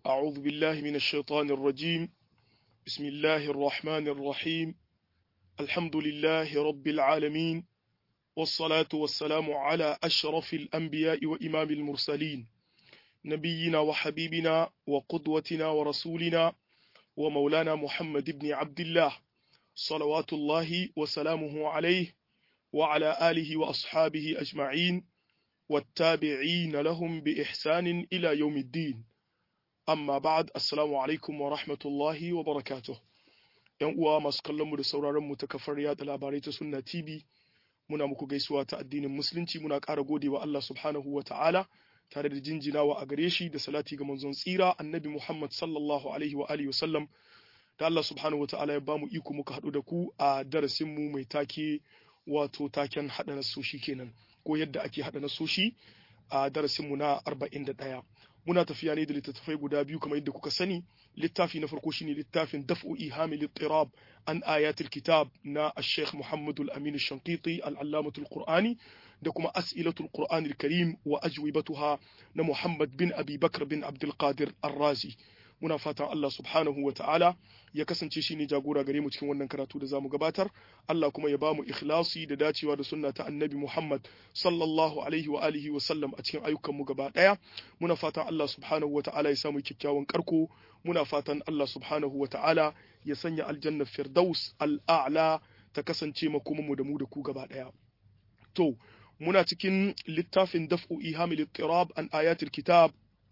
أعوذ بالله من الشيطان الرجيم بسم الله الرحمن الرحيم الحمد لله رب العالمين والصلاة والسلام على أشرف الأنبياء وإمام المرسلين نبينا وحبيبنا وقدوتنا ورسولنا ومولانا محمد بن عبد الله صلوات الله وسلامه عليه وعلى آله وأصحابه أجمعين والتابعين لهم بإحسان إلى يوم الدين amma ba'ad assalamu alaikum wa rahmatullahi wa barakatuh yan uwa masu kallon mu da sauraron mu ta kafar yada labarai ta sunna tv muna muku gaisuwa ta addinin musulunci muna ƙara godewa Allah subhanahu wa ta'ala tare da jinjinawa a gare shi da salati ga manzon tsira annabi Muhammad sallallahu alaihi wa alihi wasallam da Allah subhanahu wa ta'ala ya bamu iko muka haɗu da ku a darasin mu mai take wato taken haɗa nasoshi kenan ko yadda ake haɗa nasoshi a darasin mu na 41 muna tafiya ne da littattafai guda biyu kamar yadda kuka sani littafi na farko shine littafin daf'u ihami littirab an ayatul kitab na al-sheikh Muhammad al-Amin al-Shanqiti al-Allamatul Qur'ani da kuma as'ilatul Qur'an al-Karim wa ajwibatuha na Muhammad bin Abi Bakr bin Abdul Qadir Ar-Razi muna fatan Allah subhanahu wa ta'ala ya kasance shi ne jagora gare mu cikin wannan karatu da zamu gabatar Allah kuma ya bamu ikhlasi da dacewa da sunna ta annabi Muhammad sallallahu alaihi wa alihi wa sallam a cikin ayyukan mu gaba daya muna fatan Allah subhanahu wa ta'ala ya samu kyakkyawan karko muna fatan Allah subhanahu wa ta'ala ya sanya aljanna firdaus al'a'la ta kasance makoman mu da mu da ku gaba daya to muna cikin littafin daf'u ihamil ittirab an ayatul kitab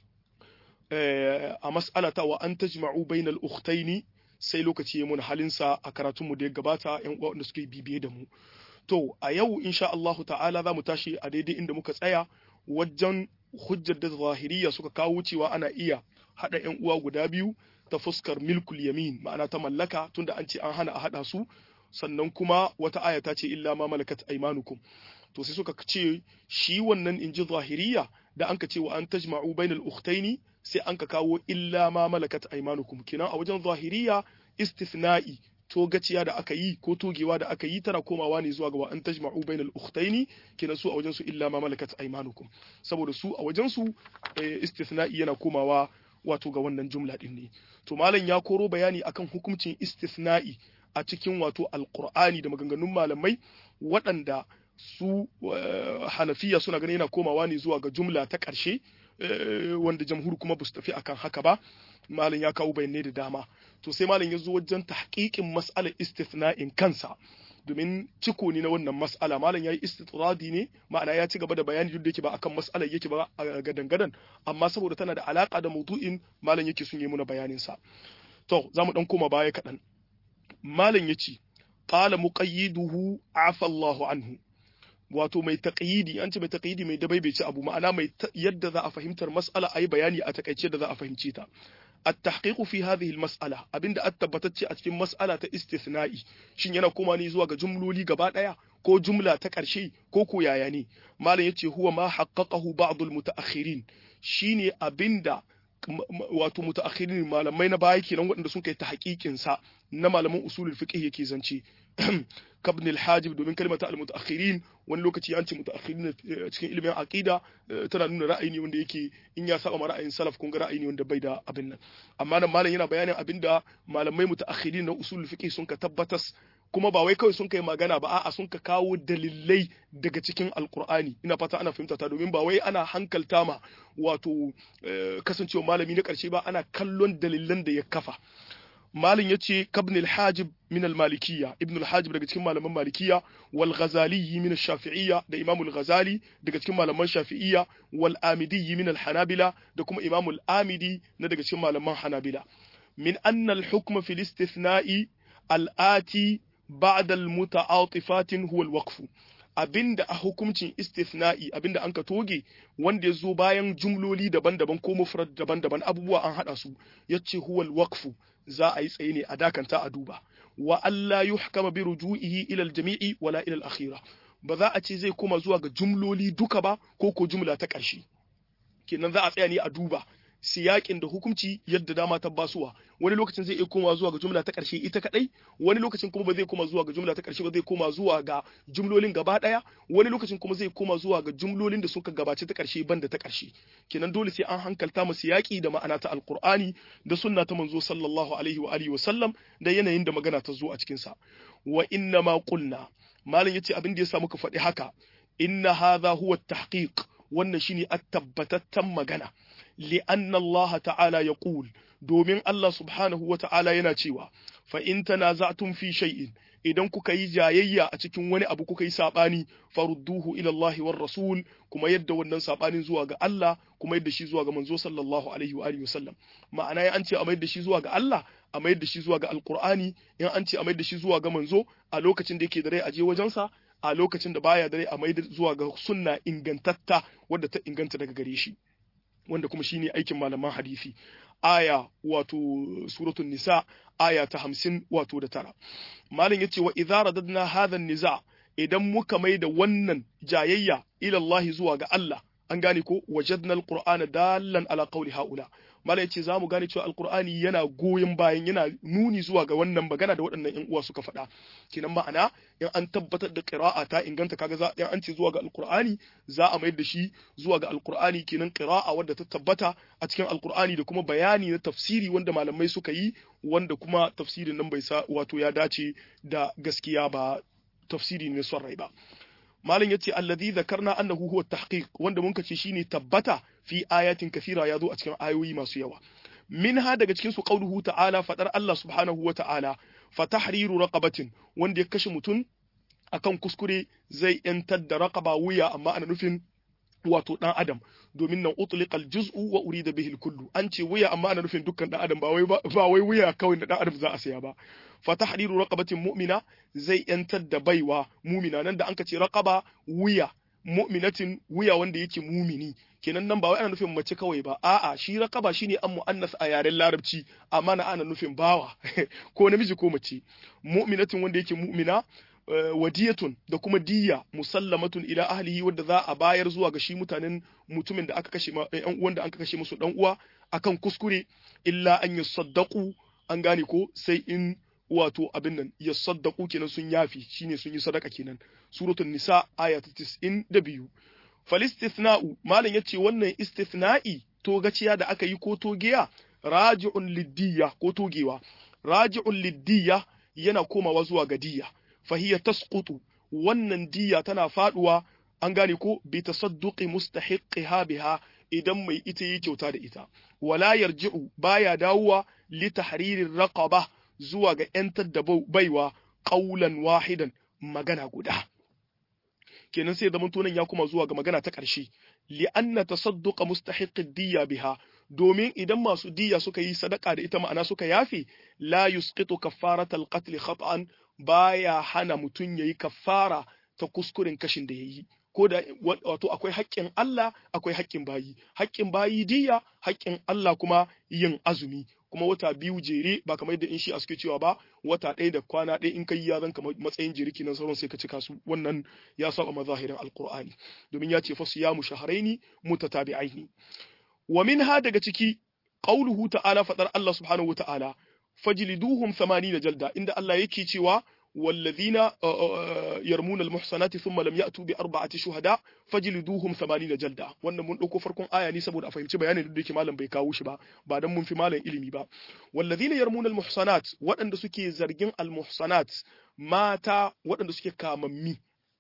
a mas'alata wa an tajma'u bainal ukhtaini sai lokaci ya mun halinsa a karatunmu da ya gabata yan uwa wanda suke bibiye da mu to a yau insha Allah ta'ala za mu tashi a daidai inda muka tsaya wajen hujjar da zahiriya suka kawo cewa ana iya hada yan uwa guda biyu ta fuskar milkul yamin ma'ana ta mallaka tunda an ce an hana a hada su sannan kuma wata aya ta ce illa ma malakat aymanukum to sai suka ce shi wannan inji zahiriya da an ka ce wa an tajma'u bainal ukhtaini sai an ka kawo illa ma malakat aymanukum kina a wajen zahiriya istithna'i to gaciya da aka yi ko togewa da aka yi tana komawa ne zuwa ga wa an tajma'u bainal ukhtaini kina su a wajen su illa ma malakat aymanukum saboda su a wajen su istithna'i yana komawa wato ga wannan jumla din ne to malam ya koro bayani akan hukuncin istithna'i a cikin wato alqur'ani da maganganun malamai waɗanda su hanafiya suna ganin yana komawa ne zuwa ga jumla ta ƙarshe wanda jamhur kuma ba su tafi akan haka ba malam ya kawo bayanai da dama to sai malam ya zo wajen tahqiqin mas'alar istithna'in kansa domin ciko ne na wannan mas'ala malam yayi istitradi ne ma'ana ya ci gaba da bayani duk da yake ba akan mas'alar yake ba a gadan gadan amma saboda tana da alaka da maudu'in malam yake sun yi muna bayanin sa to zamu dan koma baya kadan malam yace qala muqayyiduhu afa Allahu anhu wato mai taqyidi an ce mai taqyidi mai dabaibaici abu ma'ana mai yadda za a fahimtar mas'ala ayi bayani a takaice da za a fahimce ta التحقيق في هذه المسألة abinda an tabbatacce a cikin mas'ala ta istithna'i shin yana koma ne zuwa ga jumloli gaba daya ko jumla ta ƙarshe ko ko yaya ne malam yace huwa ma haqqaqahu ba'd al-mutaakhirin shine abinda wato mutaakhirin malamai na baya kenan waɗanda sun kai ta haƙiƙin sa na malaman usulul fiqh yake zance kabn al-hajib domin kalmata al-mutaakhirin wani lokaci an ce mutaakhirin cikin ilimin aqida tana nuna ra'ayi ne wanda yake in ya saba ra'ayin salaf kun ga ra'ayi ne wanda bai da abin nan amma nan malam yana bayanin abinda malamai mutaakhirin na usulul fiqh sun ka tabbatas kuma ba wai kawai sun kai magana ba a'a sun ka kawo dalilai daga cikin alkur'ani ina fata ana fahimta ta domin ba wai ana hankalta ma wato kasancewa malami na karshe ba ana kallon dalilan da ya kafa malin yace kabn al-hajib min al-malikiyya ibn al-hajib daga cikin malaman malikiyya wal ghazali min ash-shafi'iyya da imam al-ghazali daga cikin malaman shafi'iyya wal amidi min al-hanabila da kuma imam al-amidi na daga cikin malaman hanabila min anna al-hukm fi al-istithna'i al-ati ba'da al-muta'atifat huwa al-waqf abinda a hukuncin istithna'i abinda an ka toge wanda ya zo bayan jumloli daban-daban ko mufrad daban-daban abubuwa an hada su yace huwa al-waqfu za a yi tsaye ne a dakanta a duba wa Allah yuhkama bi ruju'ihi ila al-jami'i wala ila al-akhira ba za a ce zai koma zuwa ga jumloli duka ba ko ko jumla ta ƙarshe kenan za a tsaya ne a duba siyakin da hukunci yadda dama ta basuwa wani lokacin zai iya koma zuwa ga jumla ta ƙarshe ita kadai wani lokacin kuma ba zai koma zuwa ga jumla ta ƙarshe ba zai koma zuwa ga jumlolin gaba daya wani lokacin kuma zai koma zuwa ga jumlolin da suka gabace ta ƙarshe banda ta ƙarshe kenan dole sai an hankalta mu siyaki da ma'ana ta alqur'ani da sunna ta manzo sallallahu alaihi wa alihi wa sallam da yanayin da magana ta zo a cikin sa wa inna ma qulna malam yace abin da yasa muka faɗi haka inna hadha huwa at-tahqiq wannan shine at-tabbatattan magana li'anna Allah ta'ala yaqul domin Allah subhanahu wa ta'ala yana cewa fa in tanaza'tum fi shay'in idan kuka yi jayayya a cikin wani abu kuka yi sabani farudduhu ila Allah war rasul kuma yadda wannan sabanin zuwa ga Allah kuma yadda shi zuwa ga manzo sallallahu alaihi wa alihi wasallam ma'ana ya an ce a mayar da shi zuwa ga Allah a mayar da shi zuwa ga alqur'ani in an ce a mayar da shi zuwa ga manzo a lokacin da yake da rai a je wajensa a lokacin da baya da rai a mayar zuwa ga sunna ingantatta wadda ta inganta daga gare shi wanda kuma shine aikin malaman hadisi aya wato suratul nisa aya ta hamsin wato da tara malam yace wa idza radadna hadha niza idan muka mai da wannan jayayya ila Allah zuwa ga Allah an gane ko wajadna alqur'ana dallan ala qawli haula malam yace zamu gane cewa alqur'ani yana goyon bayan yana nuni zuwa ga wannan magana da waɗannan ƴan uwa suka faɗa kinan ma'ana in an tabbatar da qira'a ta inganta kaga za in an ce zuwa ga alqur'ani za a mayar da shi zuwa ga alqur'ani kinan qira'a wadda ta tabbata a cikin alqur'ani da kuma bayani na tafsiri wanda malamai suka yi wanda kuma tafsirin nan bai sa wato ya dace da gaskiya ba tafsiri ne son rai ba malam yace alladhi zakarna annahu huwa tahqiq wanda mun kace shine tabbata fi ayatin kathira yazo a cikin ayoyi masu yawa minha daga cikin su qauluhu ta'ala fadar Allah subhanahu wa ta'ala fa tahriru raqabatin wanda ya kashe mutun akan kuskure zai yantar da raqaba wuya amma ana nufin wato dan adam domin nan utliqa al-juz'u wa urida bihi al-kullu an ce wuya amma ana nufin dukkan dan adam ba wai ba wai wuya kawai da dan adam za a saya ba fa tahriru raqabatin mu'mina zai yantar da baiwa mumina nan da anka ce raqaba wuya mu'minatin wuya wanda yake mumini kenan nan ba wai ana nufin mace kawai ba a'a shi raqaba shine an mu'annas a yaren larabci amma na ana nufin bawa ko namiji ko mace mu'minatin wanda yake mu'mina wadiyatun da kuma diya musallamatun ila ahlihi wadda za a bayar zuwa ga shi mutanen mutumin da aka kashe yan uwan da aka kashe musu dan uwa akan kuskure illa an yasaddaqu an gane ko sai in wato abin nan yasaddaqu kenan sun yafi shine sun yi sadaka kenan suratul nisa aya ta 92 falistithna'u malam yace wannan istithna'i to gaciya da aka yi ko togiya raji'un liddiya ko togewa raji'un liddiya yana komawa zuwa ga diya fahiya tasqutu wannan diya tana faduwa an gane ko bi tasadduqi mustahiqiha biha idan mai ita yi kyauta da ita wala yarji'u baya dawowa li tahririr raqaba zuwa ga yantar da baiwa qaulan wahidan magana guda kenan sai zaman tunan ya kuma zuwa ga magana ta ƙarshe li anna tasadduqa mustahiqid diya biha domin idan masu diya suka yi sadaka da ita ma'ana suka yafe la yusqitu kaffaratal qatl khata'an baya hana mutum yayi kaffara ta kuskuren kashin da yayi ko da wato akwai haƙƙin Allah akwai haƙƙin bayi haƙƙin bayi diya haƙƙin Allah kuma yin azumi kuma wata biyu jere ba kamar yadda in shi suke cewa ba wata ɗaya da kwana ɗaya in kai ya zan kamar matsayin jere kenan sauran sai ka cika su wannan ya saba mazahirin alqur'ani domin ya ce fa siyamu shahraini mutatabi'aini wa minha daga ciki qauluhu ta'ala fadar Allah subhanahu wa ta'ala fajliduhum 80 jalda inda Allah yake cewa والذين يرمون المحصنات ثم لم يأتوا بأربعة شهداء فجلدوهم ثمانين جلدة wannan mun dauko farkon aya ne saboda a fahimci bayanin da yake malam bai kawo shi ba ba dan mun fi malam ilimi ba والذين يرمون المحصنات waɗanda suke zargin almuhsanat mata waɗanda suke kamammi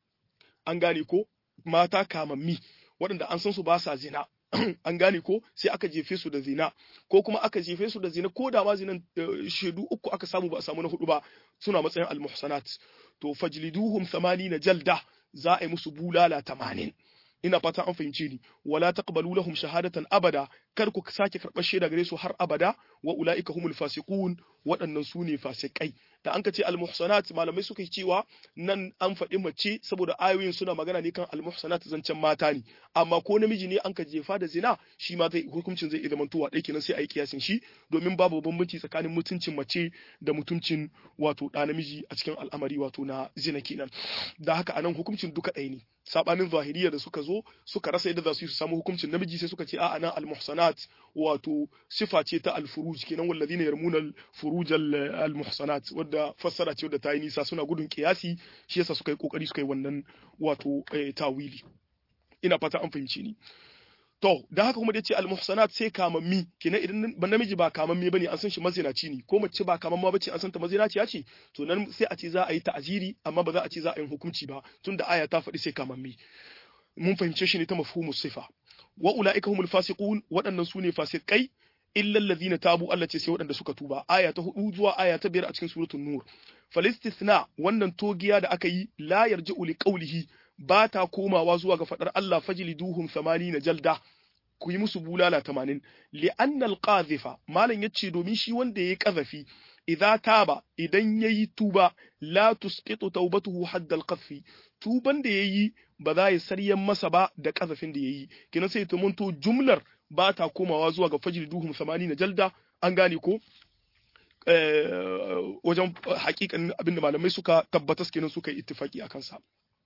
an gane ko mata kamammi waɗanda an san su ba sa zina an gane ko sai aka jefe su da zina ko kuma aka jefe su da zina ko da ma zinan shaidu uku aka samu ba a samu na hudu ba suna matsayin almuhsanat to fajliduhum 80 jalda za a yi musu bulala 80 ina fata an fahimce ni wala taqbalu lahum shahadatan abada kar ku sake karɓar shaida gare su har abada wa ulaika humul fasiqun waɗannan su ne fasikai da an ka ce almuhsanat malamai suka yi cewa nan an faɗi mace saboda ayoyin suna magana ne kan almuhsanat zancen mata ne amma ko namiji ne an ka jefa da zina shi ma zai hukuncin zai iya zamantowa ɗaya kenan sai a yi kiyasin shi domin babu bambanci tsakanin mutuncin mace da mutuncin wato ɗa namiji a cikin al'amari wato na zina kenan da haka anan hukuncin duka ɗaya ne sabanin zahiriya da suka zo suka rasa yadda za su yi su samu hukuncin namiji sai suka ce a'a nan almuhsanat wato sifa ce ta al-furuj kenan walladhina yarmuna al-furuj al-muhsanat wadda fassara ce wadda ta yi nisa suna gudun kiyasi shi yasa suka yi kokari suka yi wannan wato tawili ina fata an fahimce ni To, da haka kuma da ce al-muhsanat sai kamammi, kenan idan ba namiji ba kamammi bane an san shi mazinaci ne, ko mace ba kamamma bace an san ta mazinaciya ce, to nan sai a ce za a yi ta'aziri amma ba za a ce za a yi hukunci ba, tunda aya ta faɗi sai kamammi. Mun fahimce shi ne ta mafhumus sifa. Wa ulaika humul fasiqun, waɗannan su ne fasikai illa alladhina tabu Allah ce sai waɗanda suka tuba. Aya ta hudu zuwa aya ta biyar a cikin suratul Nur. Falistithna wannan togiya da aka yi la yarji'u li qawlihi ba ta komawa zuwa ga faɗar Allah fajliduhum na jalda ku yi musu bulala tamanin li'anna al-qadhifa malam yace domin shi wanda yayi kazafi idza taba idan yayi tuba la tusqitu tawbatuhu hadda al-qadfi tuban da yayi ba za ya saryan masa ba da kazafin da yayi kina sai ta munto jumlar ba ta komawa zuwa ga fajliduhum na jalda an gane ko wajen hakikan abinda malamai suka tabbatas kenan suka yi ittifaki akan sa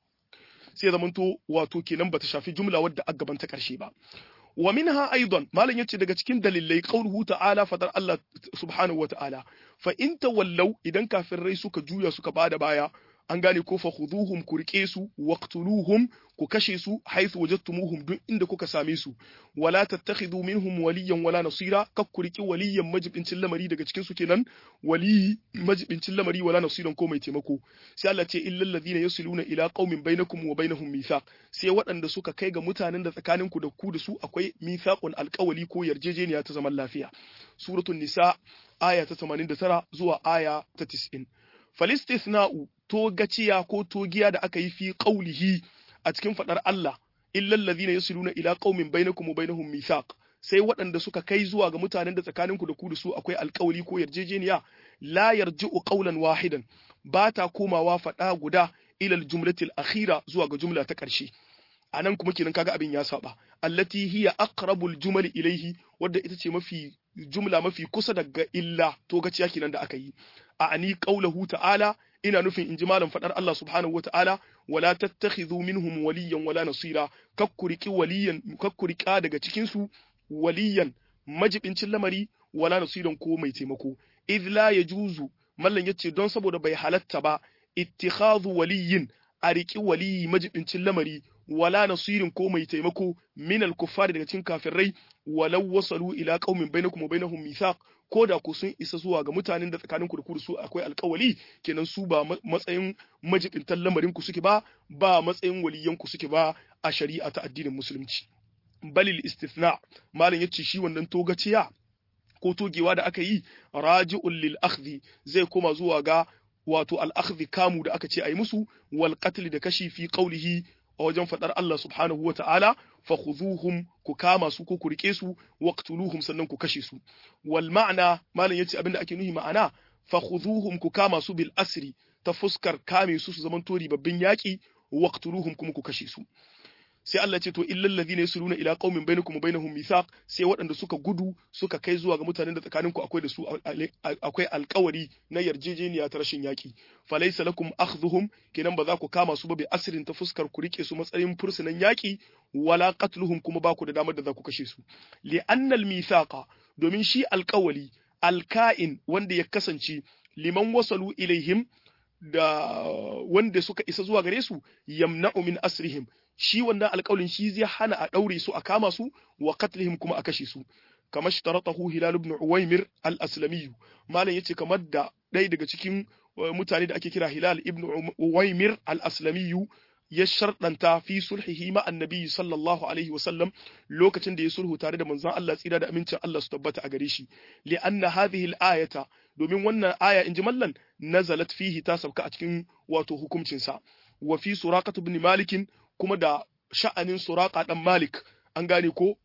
sai zamanto wato kenan bata shafi jumla wadda a gaban ta karshe ba wa minha aidan malam yace daga cikin dalilai qauluhu ta'ala fadar Allah subhanahu wa ta'ala fa in tawallaw idan kafirai suka juya suka bada baya an gane ko fa khuduhum ku rike su waqtuluhum ku kashe su haythu wajadtumuhum duk inda kuka same su wala tattakhidhu minhum waliyan wala nasira kak ku riki waliyan majibincin lamari daga cikin su kenan wali majibincin lamari wala nasiran ko mai taimako sai Allah ce illal ladina yasiluna ila qaumin bainakum wa bainahum mithaq sai waɗanda suka kai ga mutanen da tsakanin ku da ku da su akwai mithaqun alqawli ko yarjejeniya ta zaman lafiya suratul nisa aya ta 89 zuwa aya ta 90 falistithna'u togaciya ko togiya da aka yi fi qaulihi a cikin fadar Allah illal ladhina yasiluna ila qaumin bainakum wa bainahum mithaq sai waɗanda suka kai zuwa ga mutanen da tsakaninku da ku da su akwai alƙawari ko yarjejeniya la yarji'u qawlan wahidan ba ta komawa fada guda ilal jumlatil akhira zuwa ga jumla ta ƙarshe anan kuma kenan kaga abin ya saba allati hiya aqrabul jumali ilaihi wadda ita ce mafi jumla mafi kusa daga illa to gaciya kenan da aka yi a ani qaulahu ta'ala ina nufin inji malam fadar Allah subhanahu wata'ala wala tattakhidhu minhum waliyan wala nasira kakkuriki waliyan kakkurika daga cikin su waliyan majibincin lamari wala nasiran ko mai taimako idh la yajuzu mallan yace don saboda bai halatta ba ittikhadhu waliyin a riki waliyi majibincin lamari wala nasirin ko mai taimako min al-kuffari daga cikin kafirai walau wasalu ila qaumin bainakum wa bainahum mithaq ko da ku sun isa zuwa ga mutanen da tsakanin ku da ku da su akwai alkawali kenan su ba matsayin majibintan lamarin ku suke ba ba matsayin waliyan ku suke ba a shari'a ta addinin musulunci balil istithna malam yace shi wannan togaciya ko togewa da aka yi raji'un lil akhdhi zai koma zuwa ga wato al akhdhi kamu da aka ce ayi musu wal qatl da kashi fi qawlihi a wajen faɗar Allah subhanahu wa ta'ala, fa khuzuhum ku kama su ko ku rike su, waqtuluhum sannan ku kashe su. Wal ma'ana, malam yace abinda ake nuhi ma'ana, fa khuzuhum ku kama su bil asri ta fuskar kame su su zaman tori babbin yaƙi, waqtuluhum kuma ku kashe su. sai Allah ce to illal ladhina yasluna ila qaumin bainakum wa bainahum mithaq sai waɗanda suka gudu suka kai zuwa ga mutanen da tsakaninku akwai da su akwai alƙawari na yarjejeniya ta rashin yaki falaysa lakum akhdhuhum kenan ba za ku kama su ba bi asrin ta fuskar ku rike su matsayin fursunan yaki wala qatluhum kuma ba ku da damar da za ku kashe su li annal mithaqa domin shi alƙawali alka'in wanda ya kasance liman wasalu ilaihim da wanda suka isa zuwa gare su yamna'u min asrihim shi wannan alƙawlin shi zai hana a ɗaure su a kama su wa qatlihim kuma a kashe su kamar shtaratahu hilal ibn uwaymir al-aslami malam yace kamar da ɗaya daga cikin mutane da ake kira hilal ibn uwaymir al-aslami ya sharɗanta fi sulhihi ma annabi sallallahu alaihi wa sallam lokacin da ya sulhu tare da manzon Allah tsira da amincin Allah su tabbata a gare shi li anna hadhihi al-ayata domin wannan aya inji mallan nazalat fihi ta sauka a cikin wato hukuncin sa wa fi suraqat ibn malik kuma da sha'anin suraka dan Malik an gane ko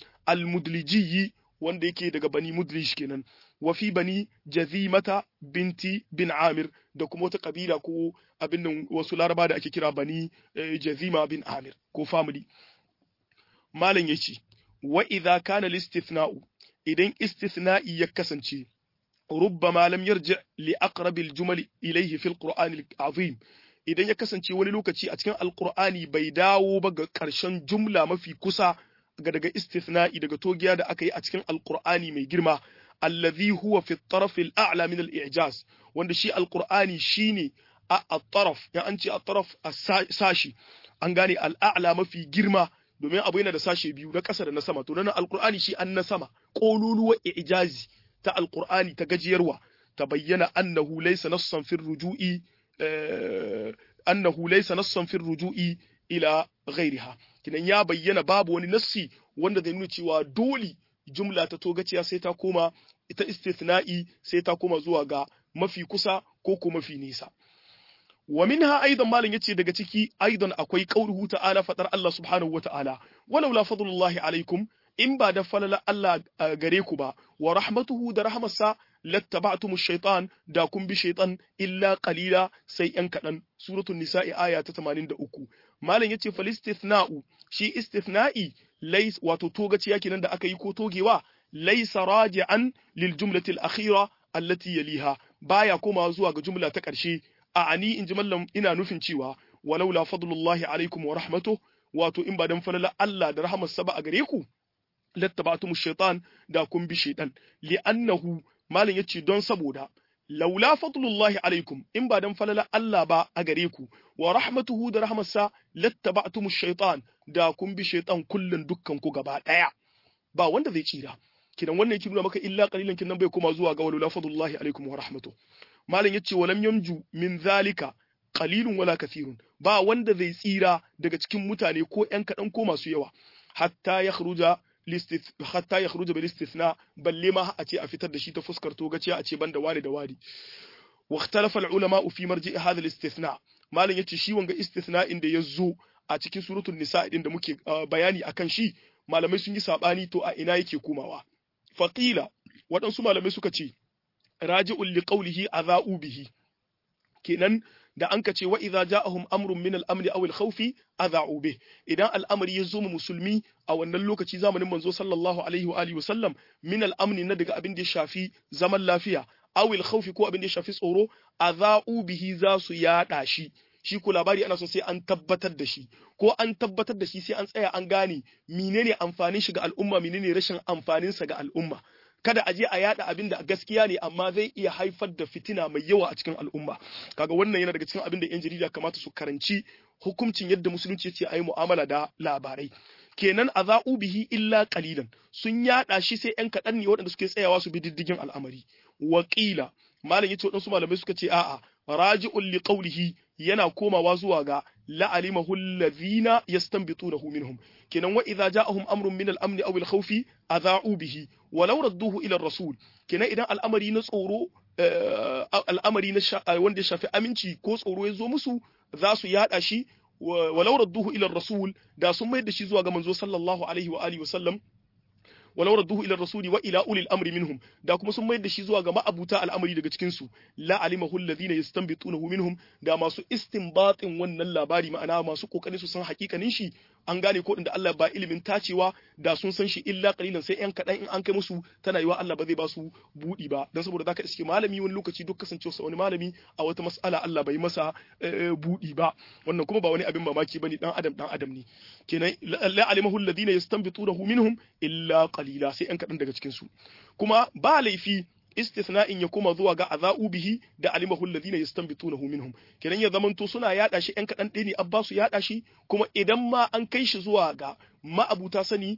al-mudlijiyi wanda yake daga bani mudlij kenan wa fi bani jazimata binti bin amir da kuma wata kabila ko abin nan wasu laraba da ake kira bani jazima bin amir ko family malam yace wa idza kana al-istithna'u idan istithna'i ya kasance rubbama lam yarji li aqrabil jumal ilayhi fil qur'an al-azim idan ya kasance wani lokaci a cikin alkur'ani bai dawo ba ga ƙarshen jumla mafi kusa ga daga istithna'i daga togiya da aka yi a cikin alqur'ani mai girma allazi huwa fi at-taraf al-a'la min al-i'jaz wanda shi alqur'ani shine a at-taraf ya an ce at-taraf sashi an gane al-a'la mafi girma domin abu yana da sashe biyu na ƙasa da na sama to nan alqur'ani shi an na sama qululuwa i'jazi ta alqur'ani ta gajiyarwa ta bayyana annahu laysa nassan fi ruju'i annahu laysa nassan fi ruju'i ila ghairiha kinan ya bayyana babu wani nassi wanda zai nuna cewa dole jumla ta togaciya sai ta koma ita istithna'i sai ta koma zuwa ga mafi kusa ko ko mafi nisa wa minha aidan malam yace daga ciki aidan akwai qauluhu ta'ala fadar Allah subhanahu wata'ala walau la fadlullahi alaikum in ba da falala Allah gare ku ba wa rahmatuhu da rahmarsa lattaba'tum ash-shaytan da kun bi shaytan illa qalila sai yan kadan suratul nisa'i aya ta 83 malam yace fal istithna'u shi istithna'i lays wato togaciya kenan da aka yi ko togewa laysa raji'an lil jumlati al-akhira allati yaliha baya komawa zuwa ga jumla ta ƙarshe a ani in ji mallam ina nufin cewa walaula fadlullahi alaikum wa rahmatuh wato in ba dan falala Allah da rahmarsa ba a gare ku lattaba'tum shaitan da kun bi shaitan li'annahu malam yace don saboda laula fadlullahi alaikum in ba dan falala Allah ba a gare ku wa rahmatuhu da rahmarsa lattaba'tum shaitan da kun bi shaitan kullun dukkan ku gaba daya ba wanda zai tsira kidan wannan yake nuna maka illa qalilan kinan bai koma zuwa ga laula fadlullahi alaikum wa rahmatuhu malam yace walam yamju min zalika qalilun wala kathirun ba wanda zai tsira daga cikin mutane ko ƴan kaɗan ko masu yawa hatta ya khruja hatta ya khruja bil istithna balle ma a ce a fitar da shi ta fuskar togaciya a ce banda wani da wani wa ikhtalafa al ulama fi marji'i hadha al istithna malam yace shi wanga istithna inda yazo a cikin suratul nisa din da muke bayani akan shi malamai sun yi sabani to a ina yake komawa faqila waɗansu malamai suka ce raji'un li qawlihi adha'u bihi kenan da an ka ce wa idza ja'ahum amrun min al-amri aw al-khawfi adha'u bih idan al'amari ya zo mu musulmi a wannan lokaci zamanin manzo sallallahu alaihi wa alihi wasallam min al-amni na daga abin da ya shafi zaman lafiya aw al-khawfi ko abin da ya shafi tsoro adha'u bihi za su yada shi shi ko labari ana so sai an tabbatar da shi ko an tabbatar da shi sai an tsaya an gane menene amfanin shi ga al'umma menene rashin amfanin sa ga al'umma kada a je a yada abin da gaskiya ne amma zai iya haifar da fitina mai yawa a cikin al'umma kaga wannan yana daga cikin abin da yan jarida kamata su karanci hukuncin yadda musulunci ya ce a yi mu'amala da labarai kenan a za'u bihi illa qalilan sun yada shi sai yan kaɗan ne waɗanda suke tsayawa su bi diddigin al'amari wakila malam yace waɗansu malamai suka ce a'a raji'un li qawlihi yana komawa zuwa ga la'alimahu allazina yastanbitunahu minhum kenan wa idza ja'ahum amrun min al-amn aw al-khawfi adha'u bihi walau radduhu ila ar-rasul kenan idan al'amari na tsoro al'amari na wanda ya shafi aminci ko tsoro ya zo musu za su yada shi walau radduhu ila ar-rasul da sun mai da shi zuwa ga manzo sallallahu alaihi wa alihi wa sallam walau radduhu ila rasuli wa ila ulil amri minhum da kuma sun mayar da shi zuwa ga ma'abuta al'amari daga cikin su la alimahu alladhina yastanbitunahu minhum da masu istinbatin wannan labari ma'ana masu kokarin su san hakikanin shi an gane ko inda Allah ba ilimin tacewa da sun san shi illa qalilan sai yan kadan in an kai musu tana yiwa Allah ba zai ba su budi ba dan saboda zaka iske malami wani lokaci duk kasancewa sa wani malami a wata mas'ala Allah bai masa budi ba wannan kuma ba wani abin mamaki bane dan adam dan adam ne kenan la alimahu alladhina yastanbitunahu minhum illa qalila sai yan kadan daga cikin su kuma ba laifi istithna'in ya koma zuwa ga azau bihi da alimahu alladhina yastanbitunahu minhum kenan ya zamanto suna yada shi yan kadan ɗaya ne abba su yada shi kuma idan ma an kai shi zuwa ga ma'abuta sani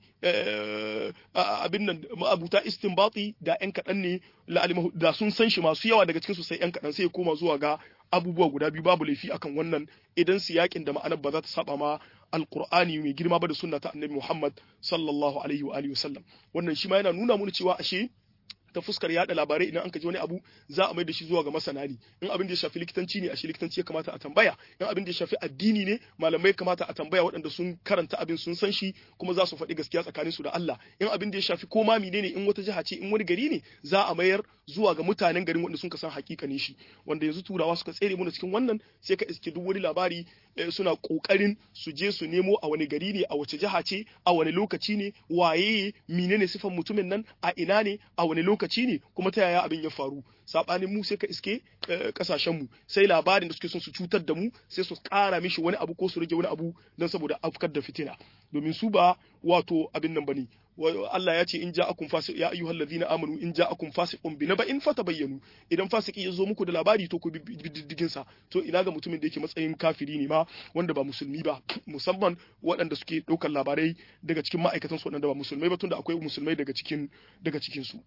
abin nan ma'abuta istinbati da yan kadan ne la'alimahu da sun san shi masu yawa daga cikin su sai yan kadan sai ya koma zuwa ga abubuwa guda biyu babu laifi akan wannan idan siyakin da ma'anar ba za ta saba ma alqur'ani mai girma ba da sunna ta annabi Muhammad sallallahu alaihi wa alihi wasallam wannan shi ma yana nuna mana cewa ashe ta fuskar yada labarai idan an ka ji wani abu za a mai da shi zuwa ga masana ne in abin da ya shafi likitanci ne a shi likitanci ya kamata a tambaya in abin da ya shafi addini ne malamai kamata a tambaya waɗanda sun karanta abin sun san shi kuma za su faɗi gaskiya tsakanin su da Allah in abin da ya shafi ko ma ne in wata jiha ce in wani gari ne za a mayar zuwa ga mutanen garin wanda sun ka san hakikanin shi wanda yanzu turawa suka tsere mu cikin wannan sai ka iske duk wani labari suna kokarin su je su nemo a wani gari ne a wace jiha ce a wani lokaci ne waye menene sifan mutumin nan a ina ne a wani lokaci ne kuma ta yaya abin ya faru sabanin mu sai ka iske kasashen mu sai labarin da suke son su cutar da mu sai su kara mishi wani abu ko su rage wani abu don saboda afkar da fitina domin su ba wato abin nan bane Allah ya ce in ja'akum fasiq ya ayyuhal ladhina amanu in ja'akum fasiqun bi naba'in fatabayyanu idan fasiki ya zo muku da labari to ku bi diddigin sa to ina ga mutumin da yake matsayin kafiri ne ma wanda ba musulmi ba musamman waɗanda suke ɗaukar labarai daga cikin ma'aikatan su waɗanda ba musulmai ba tunda akwai musulmai daga cikin daga cikin su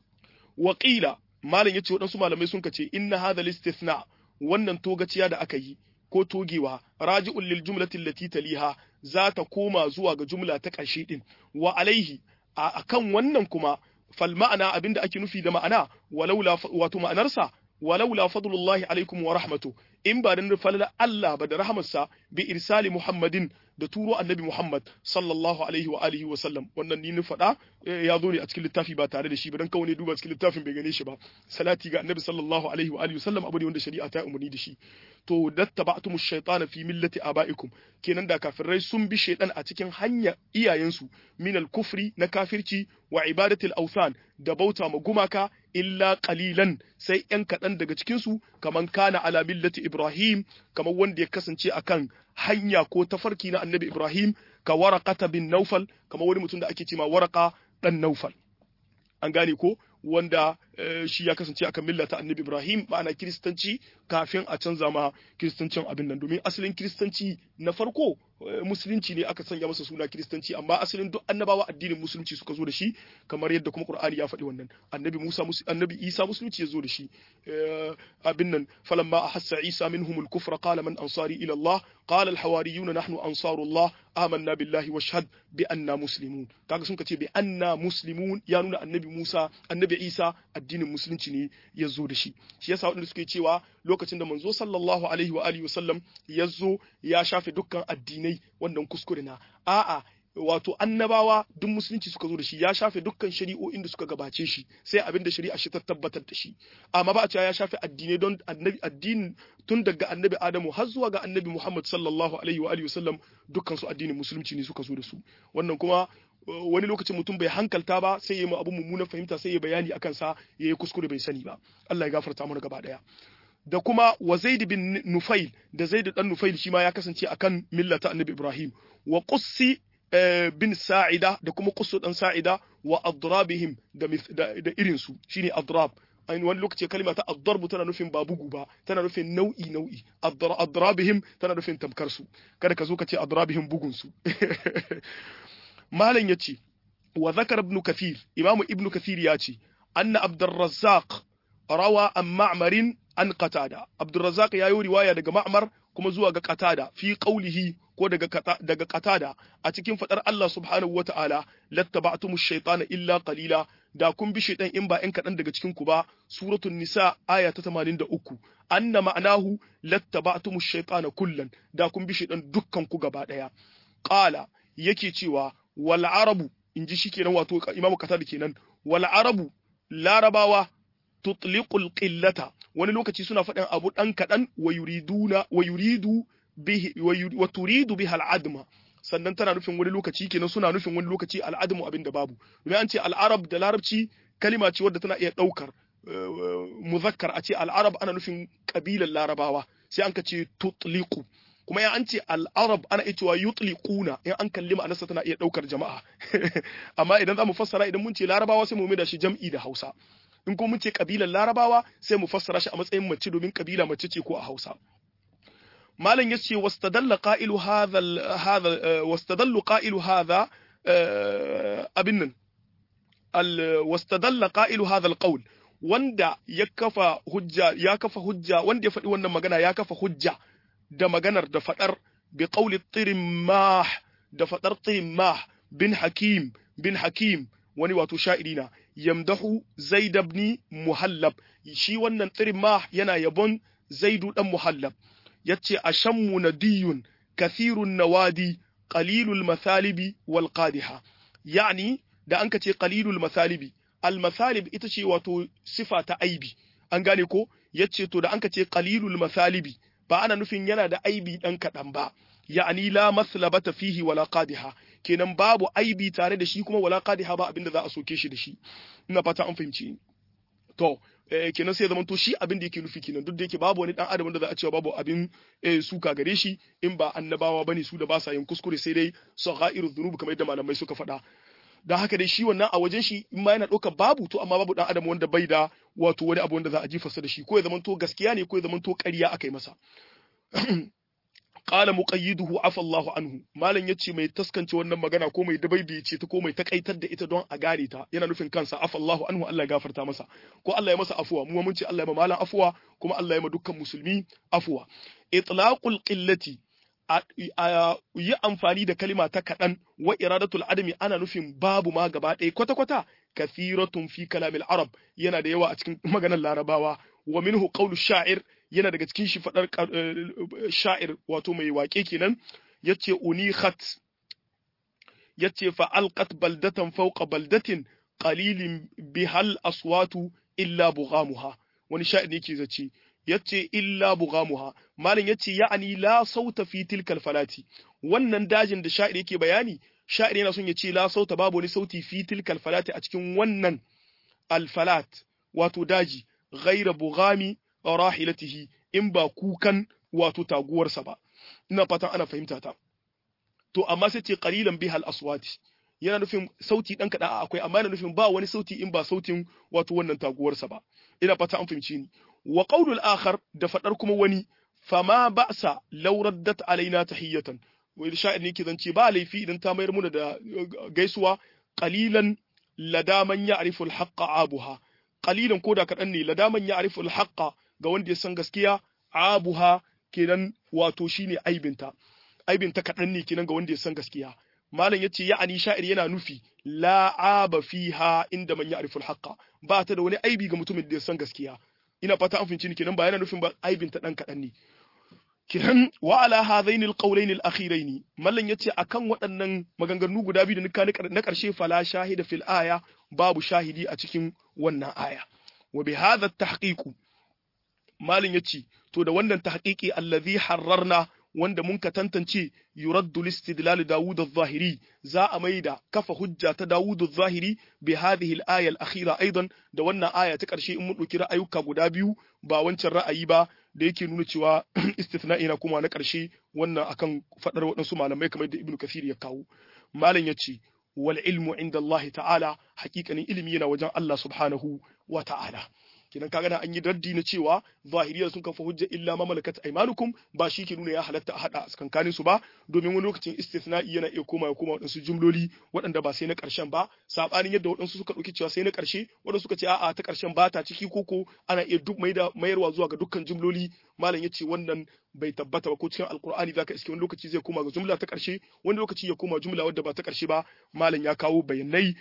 waqila malam yace waɗansu malamai sun kace inna hadha istithna wannan togaciya da aka yi ko togewa raji'un lil jumlati allati taliha za ta koma zuwa ga jumla ta ƙarshe din wa alaihi a kan wannan kuma fal ma'ana abinda ake nufi da ma'ana walaula wato ma'anarsa walaula fadlullahi alaikum wa rahmatu in ba da falala Allah ba da rahmarsa bi irsali Muhammadin da turo annabi Muhammad sallallahu alaihi wa alihi wa sallam wannan ni ni faɗa ya zo ne a cikin littafi ba tare da shi ba dan kawai ne duba cikin littafin bai gane shi ba salati ga annabi sallallahu alaihi wa alihi wa sallam abu ne wanda shari'a ta umarni da shi to dattaba'tum ash-shaytana fi millati aba'ikum kenan da kafirai sun bi shaytan a cikin hanya iyayensu min al-kufri na kafirci wa ibadati al-awthan da bauta ma gumaka illa qalilan sai yan kadan daga cikin su kaman kana ala millati ibrahim kamar wanda ya kasance akan hanya ko tafarki na annabi ibrahim ka waraqata bin naufal kamar wani mutum da ake cewa waraqa dan naufal an gane ko wanda shi ya kasance akan milla ta annabi Ibrahim ma'ana kiristanci kafin a canza ma kiristancin abin nan domin asalin kiristanci na farko musulunci ne aka sanya masa suna kiristanci amma asalin duk annabawa addinin musulunci suka zo da shi kamar yadda kuma Qur'ani ya faɗi wannan annabi Musa annabi Isa musulunci ya zo da shi abin nan falamma ahassa Isa minhumul kufra qala man ansari ila Allah qala al hawariyun nahnu ansarullah amanna billahi washhad bi anna muslimun kaga sun ce bi anna muslimun ya nuna annabi Musa annabi Isa addinin musulunci ne ya zo da shi shi yasa waɗanda suke cewa lokacin da manzo sallallahu alaihi wa alihi wasallam ya zo ya shafe dukkan addinai wannan kuskure na a'a wato annabawa duk musulunci suka zo da shi ya shafe dukkan shari'o'in da suka gabace shi sai abin da shari'a shi ta tabbatar da shi amma ba a cewa ya shafe addinai don annabi addinin tun daga annabi Adamu har zuwa ga annabi Muhammad sallallahu alaihi wa alihi wasallam dukkan su addinin musulunci ne suka zo da su wannan kuma wani lokacin mutum bai hankalta ba sai ya yi abu mummunan fahimta sai ya bayani akan sa ya yi kuskure bai sani ba Allah ya gafarta mana gaba daya da kuma wa Zaid bin Nufail da Zaid dan Nufail shi ma ya kasance akan millata Annabi Ibrahim wa Qussi bin Sa'ida da kuma Qussu dan Sa'ida wa adrabihim da da irin su shine adrab ainihin wani lokaci kalma ta adarbu tana nufin ba bugu ba tana nufin nau'i nau'i adrabihim tana nufin tamkar su kada ka zo ka ce adrabihim bugun su malam yace wa zakar ibn kathir imamu ibn kathir ya ce anna abdurrazzaq rawa an ma'marin an qatada abdurrazzaq ya yi riwaya daga ma'mar kuma zuwa ga qatada fi qawlihi ko daga daga qatada a cikin fadar Allah subhanahu wata'ala lattaba'tum ash-shaytana illa qalila da kun bi shaytan in ba in kadan daga cikin ku ba suratul nisa aya ta 83 anna ma'anahu lattaba'tum ash-shaytana kullan da kun bi shaytan dukkan ku gaba daya qala yake cewa wal arabu inji shikenan wato imamu qatada kenan wal arabu larabawa tutliqul qillata wani lokaci suna faɗin abu ɗan kaɗan wa yuriduna wa yuridu bihi wa turidu biha al'adma sannan tana nufin wani lokaci kenan suna nufin wani lokaci al'admu abin da babu domin an ce al'arab da larabci kalima ce wadda tana iya ɗaukar muzakkar a ce al'arab ana nufin kabilan larabawa sai an ka ce tutliqu kuma ya an ce al'arab ana iya cewa yutliquna in an kalli ma'anarsa tana iya ɗaukar jama'a amma idan za mu fassara idan mun ce larabawa sai mu mai da shi jam'i da hausa in kuma mun ce kabilar larabawa sai mu fassara shi a matsayin mace domin kabila mace ce ko a hausa malam ya ce wastadalla qa'ilu hadha hadha wastadallu qa'ilu hadha abin nan al wastadalla qa'ilu hadha alqawl wanda ya kafa hujja ya kafa hujja wanda ya faɗi wannan magana ya kafa hujja da maganar da faɗar bi qawli tirimah da faɗar tirimah bin hakim bin hakim wani wato sha'iri na yamdahu zaid ibn muhallab shi wannan tirimah yana yabon zaidu dan muhallab yace ashammu nadiyun kathirun nawadi qalilul mathalibi wal qadiha yani da anka ce qalilul mathalibi al mathalib ita ce wato sifa ta aibi an gane ko yace to da anka ce qalilul mathalibi ba ana nufin yana da aibi dan kadan ba ya'ani la maslabata fihi wala qadiha kenan babu aibi tare da shi kuma wala qadiha ba abinda za a soke shi da shi ina fata an fahimci to kenan sai zaman to shi abin da yake nufi kenan duk da yake babu wani dan adam wanda za a cewa babu abin suka gare shi in ba annabawa bane su da ba sa yin kuskure sai dai saghairu dhunub kamar yadda malamai suka faɗa dan haka dai shi wannan a wajen shi in ma yana ɗaukar babu to amma babu dan adam wanda bai da wato wani abu wanda za a jifarsa da shi ko ya zaman to gaskiya ne ko ya zaman to ƙarya aka yi masa qala muqayyiduhu afa Allahu anhu malam yace mai taskance wannan magana ko mai dabaibi ce ta ko mai takaitar da ita don a gare ta yana nufin kansa afa Allahu anhu Allah ya gafarta masa ko Allah ya masa afuwa mu mun ce Allah ya ma malam afuwa kuma Allah ya ma dukkan musulmi afuwa itlaqul qillati yi amfani da kalima ta kaɗan wa iradatul adami ana nufin babu ma gaba ɗaya kwata-kwata kathiratun fi kalamil arab yana da yawa a cikin maganar larabawa wa minhu qawlu sha'ir yana daga cikin shi fadar sha'ir wato mai waƙe kenan yace unikhat yace fa alqat baldatan fawqa baldatin qalilin bihal aswatu illa bughamuha wani sha'ir ne yake zace yace illa bughamuha malin yace ya'ani la sauta fi tilkal falati wannan dajin da sha'ir yake bayani sha'ir yana son yace la sauta babu wani sauti fi tilkal falati a cikin wannan alfalat wato daji ghaira bughami rahilatihi in ba kukan wato taguwarsa ba ina fatan ana fahimta ta to amma sai ce qalilan bihal aswati yana nufin sauti dan kada akwai amma yana nufin ba wani sauti in ba sautin wato wannan taguwarsa ba ina fata an fahimci ni wa qawlul akhar da fadar kuma wani fama ba'sa law raddat alaina tahiyatan wai sha'ir ne ke zance ba laifi idan ta mayar muna da gaisuwa qalilan ladaman ya'rifu al-haqqa abuha qalilan koda kadan ne ladaman ya'rifu al-haqqa ga wanda ya san gaskiya abuha kenan wato shine aibinta aibinta kadan ne kenan ga wanda ya san gaskiya malam yace ya'ani sha'ir yana nufi la aba fiha inda man ya'rifu al-haqqa ba ta da wani aibi ga mutumin da ya san gaskiya ina fata an finci ni kenan ba yana nufin ba aibinta dan kadan ne kiran wa ala hadaini alqawlaini alakhiraini mallan yace akan waɗannan maganganu guda biyu da nika na ƙarshe fala shahida fil aya babu shahidi a cikin wannan aya wa bi hadha tahqiqu mallan yace to da wannan tahqiqi allazi harrarna wanda mun ka tantance yuraddu listidlal Dawud adh-Zahiri za a maida kafa hujja ta Dawud adh-Zahiri bi hadhihi al-aya al-akhira aidan da wannan aya ta ƙarshe in mun ɗauki ra'ayuka guda biyu ba wancan ra'ayi ba da yake nuna cewa istithna'i na kuma na ƙarshe wannan akan faɗar waɗansu malamai kamar da Ibn Kathir ya kawo malam ya ce wal ilmu inda Allah ta'ala hakikanin ilimi yana wajen Allah subhanahu wa ta'ala kinan kaga na an yi raddi na cewa zahiriya sun kafa hujja illa ma malakat aymanukum ba shi ke nuna ya halatta a hada tsakankanin su ba domin wani lokacin istithna'i yana iya koma ya koma wadansu jumloli waɗanda ba sai na ƙarshen ba sabanin yadda waɗansu suka ɗauki cewa sai na ƙarshe waɗansu suka ce a'a ta ƙarshen ba ta ciki koko ana iya duk mai da mayarwa zuwa ga dukkan jumloli malam yace wannan bai tabbata ba ko cikin alkur'ani zaka iske wani lokaci zai koma ga jumla ta ƙarshe wani lokaci ya koma jumla wadda ba ta ƙarshe ba malam ya kawo bayanai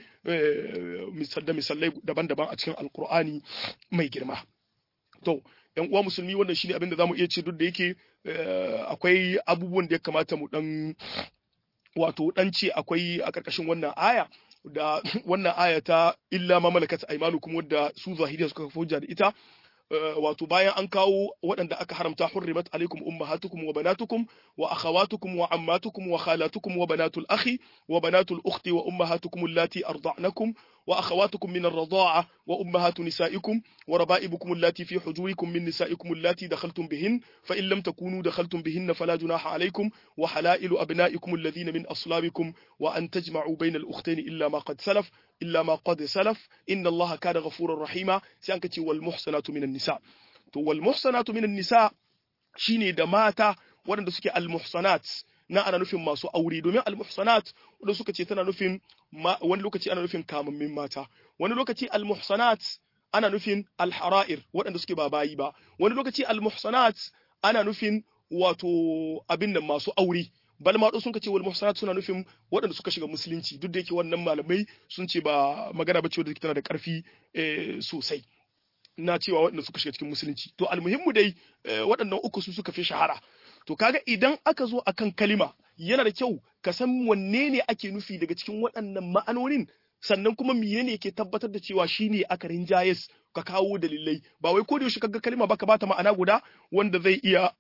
da misalai daban-daban a cikin alkur'ani mai girma to yan uwa musulmi wannan shine abin da zamu iya ce duk da yake akwai abubuwan da ya kamata mu dan wato dan ce akwai a ƙarƙashin wannan aya da wannan aya ta illa ma malakat aymanukum wadda su zahiriya suka hujja da ita wato bayan an kawo waɗanda aka haramta hurrimat alaikum ummahatukum wa banatukum wa akhawatukum wa ammatukum wa khalatukum wa banatul akhi wa banatul ukhti wa ummahatukum allati arda'nakum wa akhawatukum min ar-rida'a wa ummahatu nisaikum wa raba'ibukum allati fi hujurikum min nisaikum allati dakhaltum bihin fa in lam takunu dakhaltum bihin fala junaha alaykum wa halailu abna'ikum alladhina min aslabikum wa an tajma'u bayna al-ukhtayn illa ma qad salaf illa ma qad salaf inna allaha kana ghafurar rahima sai an kace wal muhsanatu minan nisa to wal muhsanatu minan nisa shine da mata waɗanda suke al muhsanat na ana nufin masu aure domin al muhsanat wanda suka ce tana nufin wani lokaci ana nufin kamammin mata wani lokaci al muhsanat ana nufin al hara'ir waɗanda suke ba bayi ba wani lokaci al muhsanat ana nufin wato abin nan masu aure bal ma sun ce wal muhsanat suna nufin waɗanda suka shiga musulunci duk da yake wannan malamai sun ce ba magana bace wadda tana da ƙarfi sosai na cewa waɗanda suka shiga cikin musulunci to almuhimmu dai waɗannan uku su suka fi shahara to kaga idan aka zo akan kalima yana da kyau ka san wanne ne ake nufi daga cikin waɗannan ma'anonin sannan kuma menene yake tabbatar da cewa shine aka rinjayes ka kawo dalilai ba wai ko da yaushe kaga kalma baka bata ma'ana guda wanda zai iya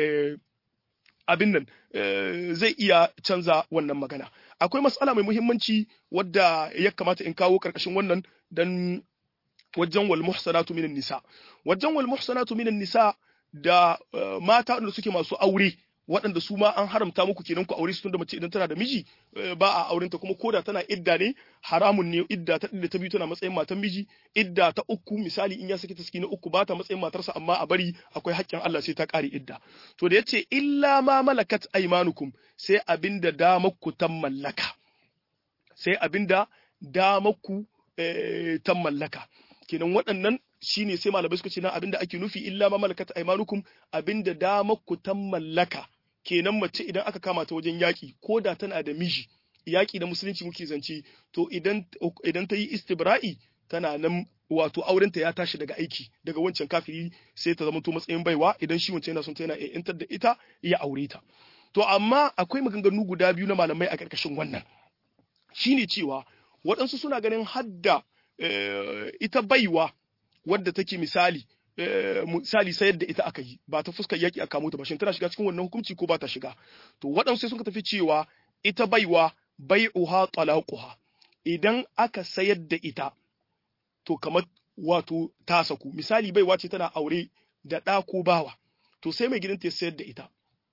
abin nan zai iya canza wannan magana akwai matsala mai muhimmanci wadda ya kamata in kawo karkashin wannan dan wajen wal muhsanatu minan nisa wajen wal muhsanatu minan nisa da mata da suke masu aure waɗanda su ma an haramta muku kenan ku aure su tunda mace idan tana da miji ba a aurenta kuma koda tana idda ne haramun ne idda ta da ta biyu tana matsayin matan miji idda ta uku misali in ya saki ta na uku ba ta matsayin matarsa amma a bari akwai haƙƙin Allah sai ta ƙare idda to da yace illa ma malakat aymanukum sai abinda damakku ta mallaka sai abinda damakku ta mallaka kenan waɗannan shine sai malamai suka ce na abinda ake nufi illa ma malakat aymanukum abinda damakku ta mallaka kenan mace idan aka kama ta wajen yaƙi ko da tana da miji yaƙi da musulunci muke zance to idan idan ta yi istibra'i tana nan wato aurenta ya tashi daga aiki daga wancan kafiri sai ta zama to matsayin baiwa idan shi wancan yana son ta yana yantar da ita ya aure ta to amma akwai maganganu guda biyu na malamai a ƙarƙashin wannan shine cewa waɗansu suna ganin hadda ita baiwa wadda take misali misali sayar da ita aka yi ba ta fuskar yaki a kamo ta ba shin tana shiga cikin wannan hukunci ko ba ta shiga to waɗansu sai suka tafi cewa ita baiwa bai'uha talaquha idan aka sayar da ita to kamar wato ta saku misali baiwa ce tana aure da ɗa ko bawa to sai mai gidanta ya sayar da ita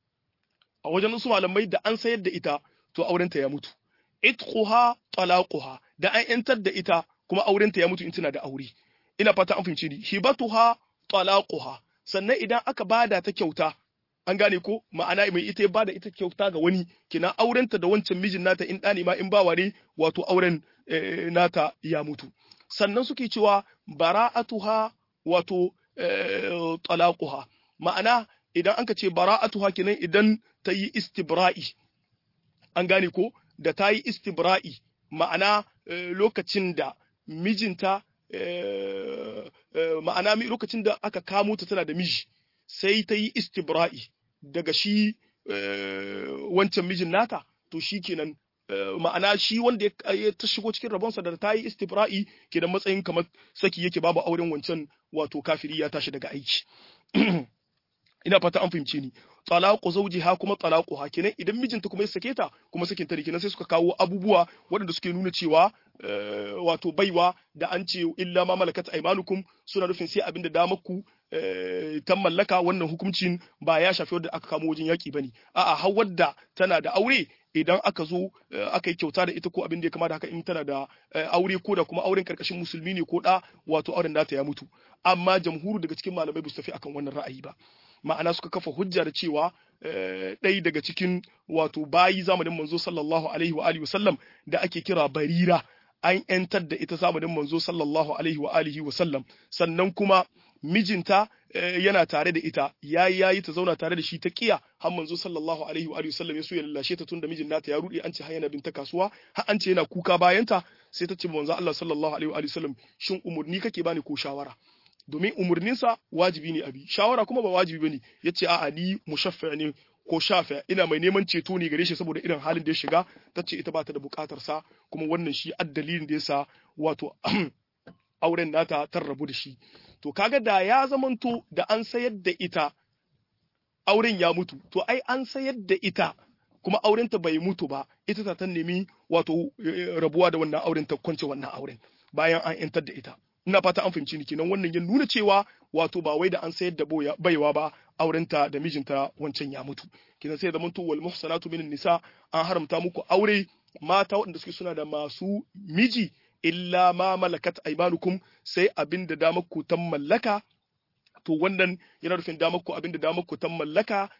a wajen wasu malamai da an sayar da ita to aurenta ya mutu itquha talaquha da an yantar da ita kuma aurenta ya mutu in tana da aure ina fata an fahimci ni hibatuha talaquha sannan idan aka bada ta kyauta an gane ko ma'ana mai ita ya bada ita kyauta ga wani kina aurenta da wancan mijin nata in ɗani ma in ba ware wato auren nata ya mutu sannan suke cewa bara'atuha wato talaquha ma'ana idan anka ce bara'atuha kenan idan ta yi istibra'i an gane ko da ta yi istibra'i ma'ana lokacin da mijinta ma'ana lokacin da aka kamo ta tana da miji sai ta yi istibra'i daga shi wancan mijin nata to shi kenan ma'ana shi wanda ya ta shigo cikin rabonsa da ta yi istibra'i kenan matsayin kamar saki yake babu auren wancan wato kafiri ya tashi daga aiki ina fata an fahimce ni talaqu zawjiha kuma talaquha kenan idan mijinta kuma ya sake ta kuma sakin ta kenan sai suka kawo abubuwa waɗanda suke nuna cewa wato baiwa da an ce illa ma malakat aymanukum suna nufin sai abin da damarku ta mallaka wannan hukuncin ba ya shafi wadda aka kamo wajen yaki bane a'a har wadda tana da aure idan aka zo aka yi kyauta da ita ko abin da ya kama da haka in tana da aure ko da kuma auren karkashin musulmi ne ko da wato auren nata ya mutu amma jamhuru daga cikin malamai ba su tafi akan wannan ra'ayi ba ma'ana suka kafa hujja da cewa ɗaya daga cikin wato bayi zamanin manzo sallallahu alaihi wa alihi wasallam da ake kira barira an ‘yantar da ita zamanin manzo sallallahu alaihi wa alihi wasallam sannan kuma mijinta yana tare da ita yayi yayi ta zauna tare da shi ta kiya har manzo sallallahu alaihi wa alihi wasallam ya so ya lallashe ta tunda mijin nata ya rudi an ce har yana binta kasuwa har an ce yana kuka bayanta sai ta ce manzo Allah sallallahu alaihi wa alihi wasallam shin umurni kake bani ko shawara domin umurninsa wajibi ne abi shawara kuma ba wajibi bane yace a'a ni mushaffa ne ko shafa ina mai neman ceto ne gare shi saboda irin halin da ya shiga tace ita ba ta da bukatar sa kuma wannan shi addalilin da yasa wato auren nata ta rabu da shi to kaga da ya zamanto da an sayar da ita auren ya mutu to ai an sayar da ita kuma aurenta bai mutu ba ita ta ta nemi wato rabuwa da wannan auren ta kwance wannan auren bayan an yantar da ita ina fata an fahimci ni kenan wannan ya nuna cewa wato ba wai da an sayar da baiwa ba aurenta da mijinta wancan ya mutu kenan sai da manto wal muhsanatu minan nisa an haramta muku aure mata waɗanda suke suna da masu miji illa ma malakat aymanukum sai abin da damar ku tan mallaka to wannan yana nufin damar ku abin da damar ku tan mallaka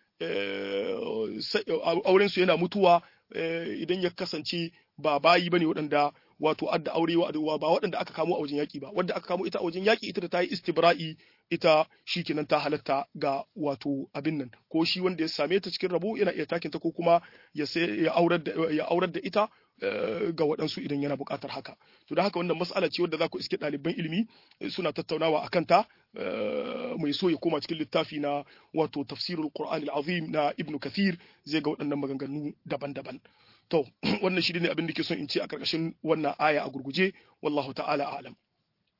auren su yana mutuwa idan ya kasance ba bayi bane waɗanda wato adda aure wa ba waɗanda aka kamo a wajen yaƙi ba wadda aka kamo ita a wajen yaƙi ita da ta yi istibra'i ita shi kenan ta halatta ga wato abin nan ko shi wanda ya same ta cikin rabo yana iya takin ta ko kuma ya ya aurar da ya aurar da ita ga waɗansu idan yana buƙatar haka to da haka wannan mas'ala ce wadda za ku iske ɗaliban ilimi suna tattaunawa akan ta mai so ya koma cikin littafi na wato tafsirul qur'an azim na ibnu kathir zai ga waɗannan maganganu daban-daban to wannan shi ne abin da ke son in ce a ƙarƙashin wannan aya a gurguje wallahu ta'ala a'lam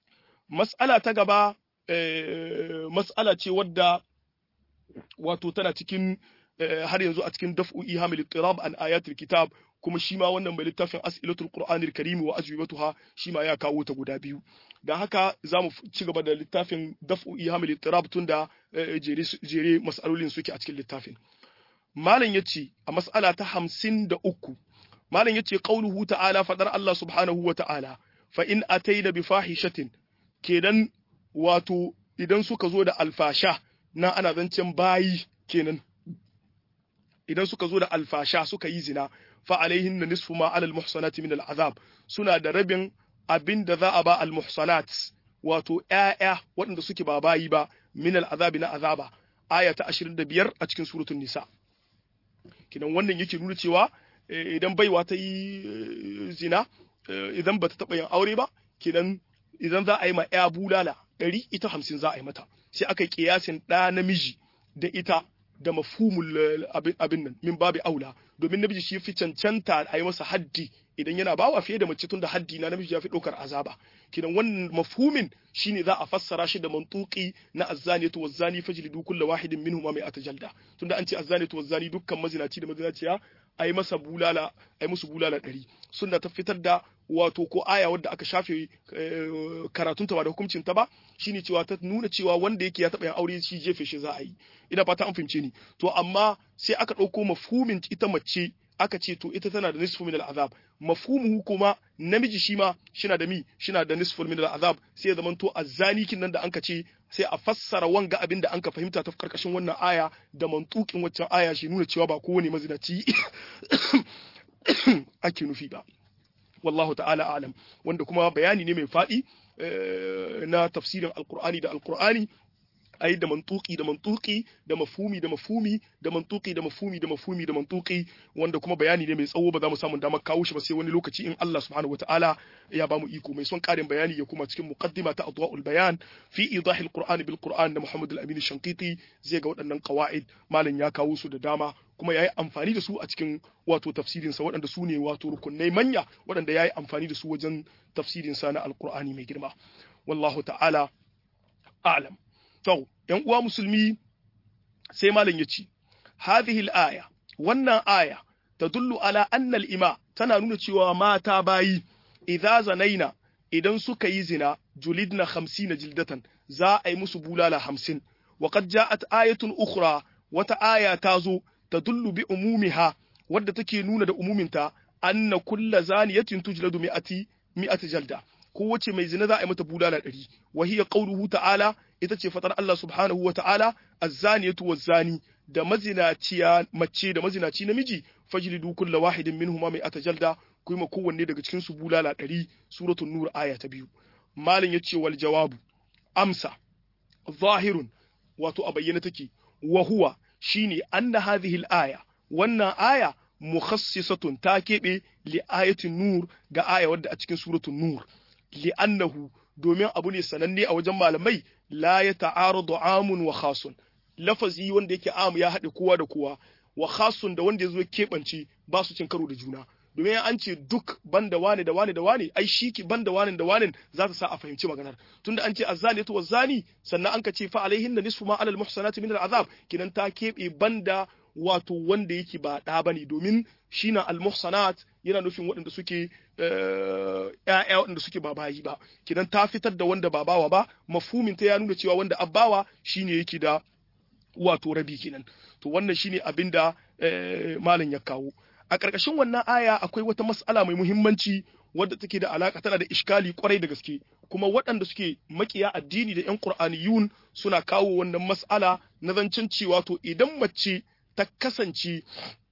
mas'ala ta gaba mas'ala ce wadda wato tana cikin har yanzu a cikin daf'u ihamil ittirab an ayatul kitab kuma shi ma wannan mai littafin as'ilatul qur'anil karim wa ajwibatuha shi ma ya kawo ta guda biyu dan haka zamu ci gaba da littafin daf'u ihamil ittirab tunda jere jere mas'alolin suke a cikin littafin malam yace a mas'ala ta 53 malam yace qauluhu ta'ala fadar Allah subhanahu wa ta'ala fa in ataina bi fahishatin kenan wato idan suka zo da alfasha na ana zancen bayi kenan idan suka zo da alfasha suka yi zina fa alaihin na nisfu ma alal muhsanati min al'azab suna da rabin abin da za a ba al muhsanat wato ƴaƴa waɗanda suke ba bayi ba min al'azabi na azaba aya ta 25 a cikin suratul nisa kidan wannan yake nuna cewa idan baiwa ta yi zina idan bata taɓa yin aure ba kidan idan za a yi ma ƴa bulala ɗari ita hamsin za a yi mata sai aka yi kiyasin ɗa namiji da ita da mafhumul abin nan min babu aula domin namiji shi fi cancanta a yi masa haddi idan yana bawa fiye da mace tun da haddi na namiji ya fi ɗaukar azaba kidan wannan mafhumin shine za a fassara shi da mantuki na azzaniyatu wazzani fajlidu kullu wahidin minhum ma mai atajalda tunda an ce azzaniyatu wazzani dukkan mazinaci da mazinaciya a yi masa bulala a yi musu bulala ɗari sunna ta fitar da wato ko aya wadda aka shafe karatunta ba da hukuncin ta ba shine cewa ta nuna cewa wanda yake ya taɓa yin aure shi jefe shi za a yi ina fata an fahimce ni to amma sai aka ɗauko mafhumin ita mace aka ce to ita tana da nisfu min al'azab mafhumuhu kuma namiji shi ma shina da mi shina da nisfu min al'azab sai ya zaman to azzani kin nan da anka ce sai a fassara wanga abin da anka fahimta ta karkashin wannan aya da mantukin waccan aya shi nuna cewa ba kowane mazinaci ake nufi ba wallahu ta'ala alam wanda kuma bayani ne mai faɗi na tafsirin alkur'ani da alkur'ani ai da mantuki da mantuki da mafhumi da mafhumi da mantuki da mafhumi da mafhumi da mantuki wanda kuma bayani ne mai tsawo ba za mu samu damar kawo shi ba sai wani lokaci in Allah subhanahu wataala ya bamu iko mai son karin bayani ya kuma cikin muqaddima ta adwaul bayan fi idahil qur'ani bil qur'an da Muhammad al-Amin Shankiti zai ga waɗannan qawaid malam ya kawo su da dama kuma yayi amfani da su a cikin wato tafsirin sa waɗanda su ne wato rukunai manya waɗanda yayi amfani da su wajen tafsirin sa na alqur'ani mai girma wallahu ta'ala a'lam To, ‘yan uwa musulmi sai malam ya ce, Hadhihi aya wannan aya ta dullu ala annal ima tana nuna cewa mata bayi, idza zanaina idan suka yi zina julidna hamsina jildatan za a yi musu bulala hamsin. Wa qad ja'at ayatun ukhra wata aya ta zo ta dullu bi umumiha wadda take nuna da umuminta anna kulla zaniyatin tujladu mi'ati mi'ati jalda. kowace mai zina za a yi mata bulala ɗari wa hiya qawluhu ta'ala ita ce fatar Allah subhanahu wa ta'ala az-zaniyatu waz-zani da mazinaciya mace da mazinaci namiji fajlidu kulla wahidin minhuma mai atajalda ku yi ma kowanne daga cikin su bulala ɗari suratul nur aya ta biyu malin yace wal jawabu amsa zahirun wato a bayyana take wa huwa shine anna hadhihi al-aya wannan aya mukhassisatun ta keɓe li ayatin nur ga aya wadda a cikin suratul nur li'annahu domin abu ne sananne a wajen malamai la ya ta'aradu amun wa khasun lafazi wanda yake am ya haɗe kowa da kowa wa khasun da wanda ya zo keɓance ba su cin karo da juna domin an ce duk banda wane da wane da wane ai shi ki banda wane da wane za ta sa a fahimci maganar tunda an ce azzani to wazani sannan an ka ce fa alaihin da nisfu ma alal muhsanati min al'azab kinan ta keɓe banda wato wanda yake ba ɗa bane domin shi na al-muhsanat yana nufin waɗanda suke ƴaƴa waɗanda suke ba bayi ba kidan ta fitar da wanda ba bawa ba mafhumin ta ya nuna cewa wanda abbawa shine yake da wato rabi kenan to wannan shine abin da malam ya kawo a ƙarƙashin wannan aya akwai wata mas'ala mai muhimmanci wadda take da alaka tana da iskali kwarai da gaske kuma waɗanda suke makiya addini da 'yan qur'aniyun suna kawo wannan mas'ala na zancen cewa to idan mace ta kasance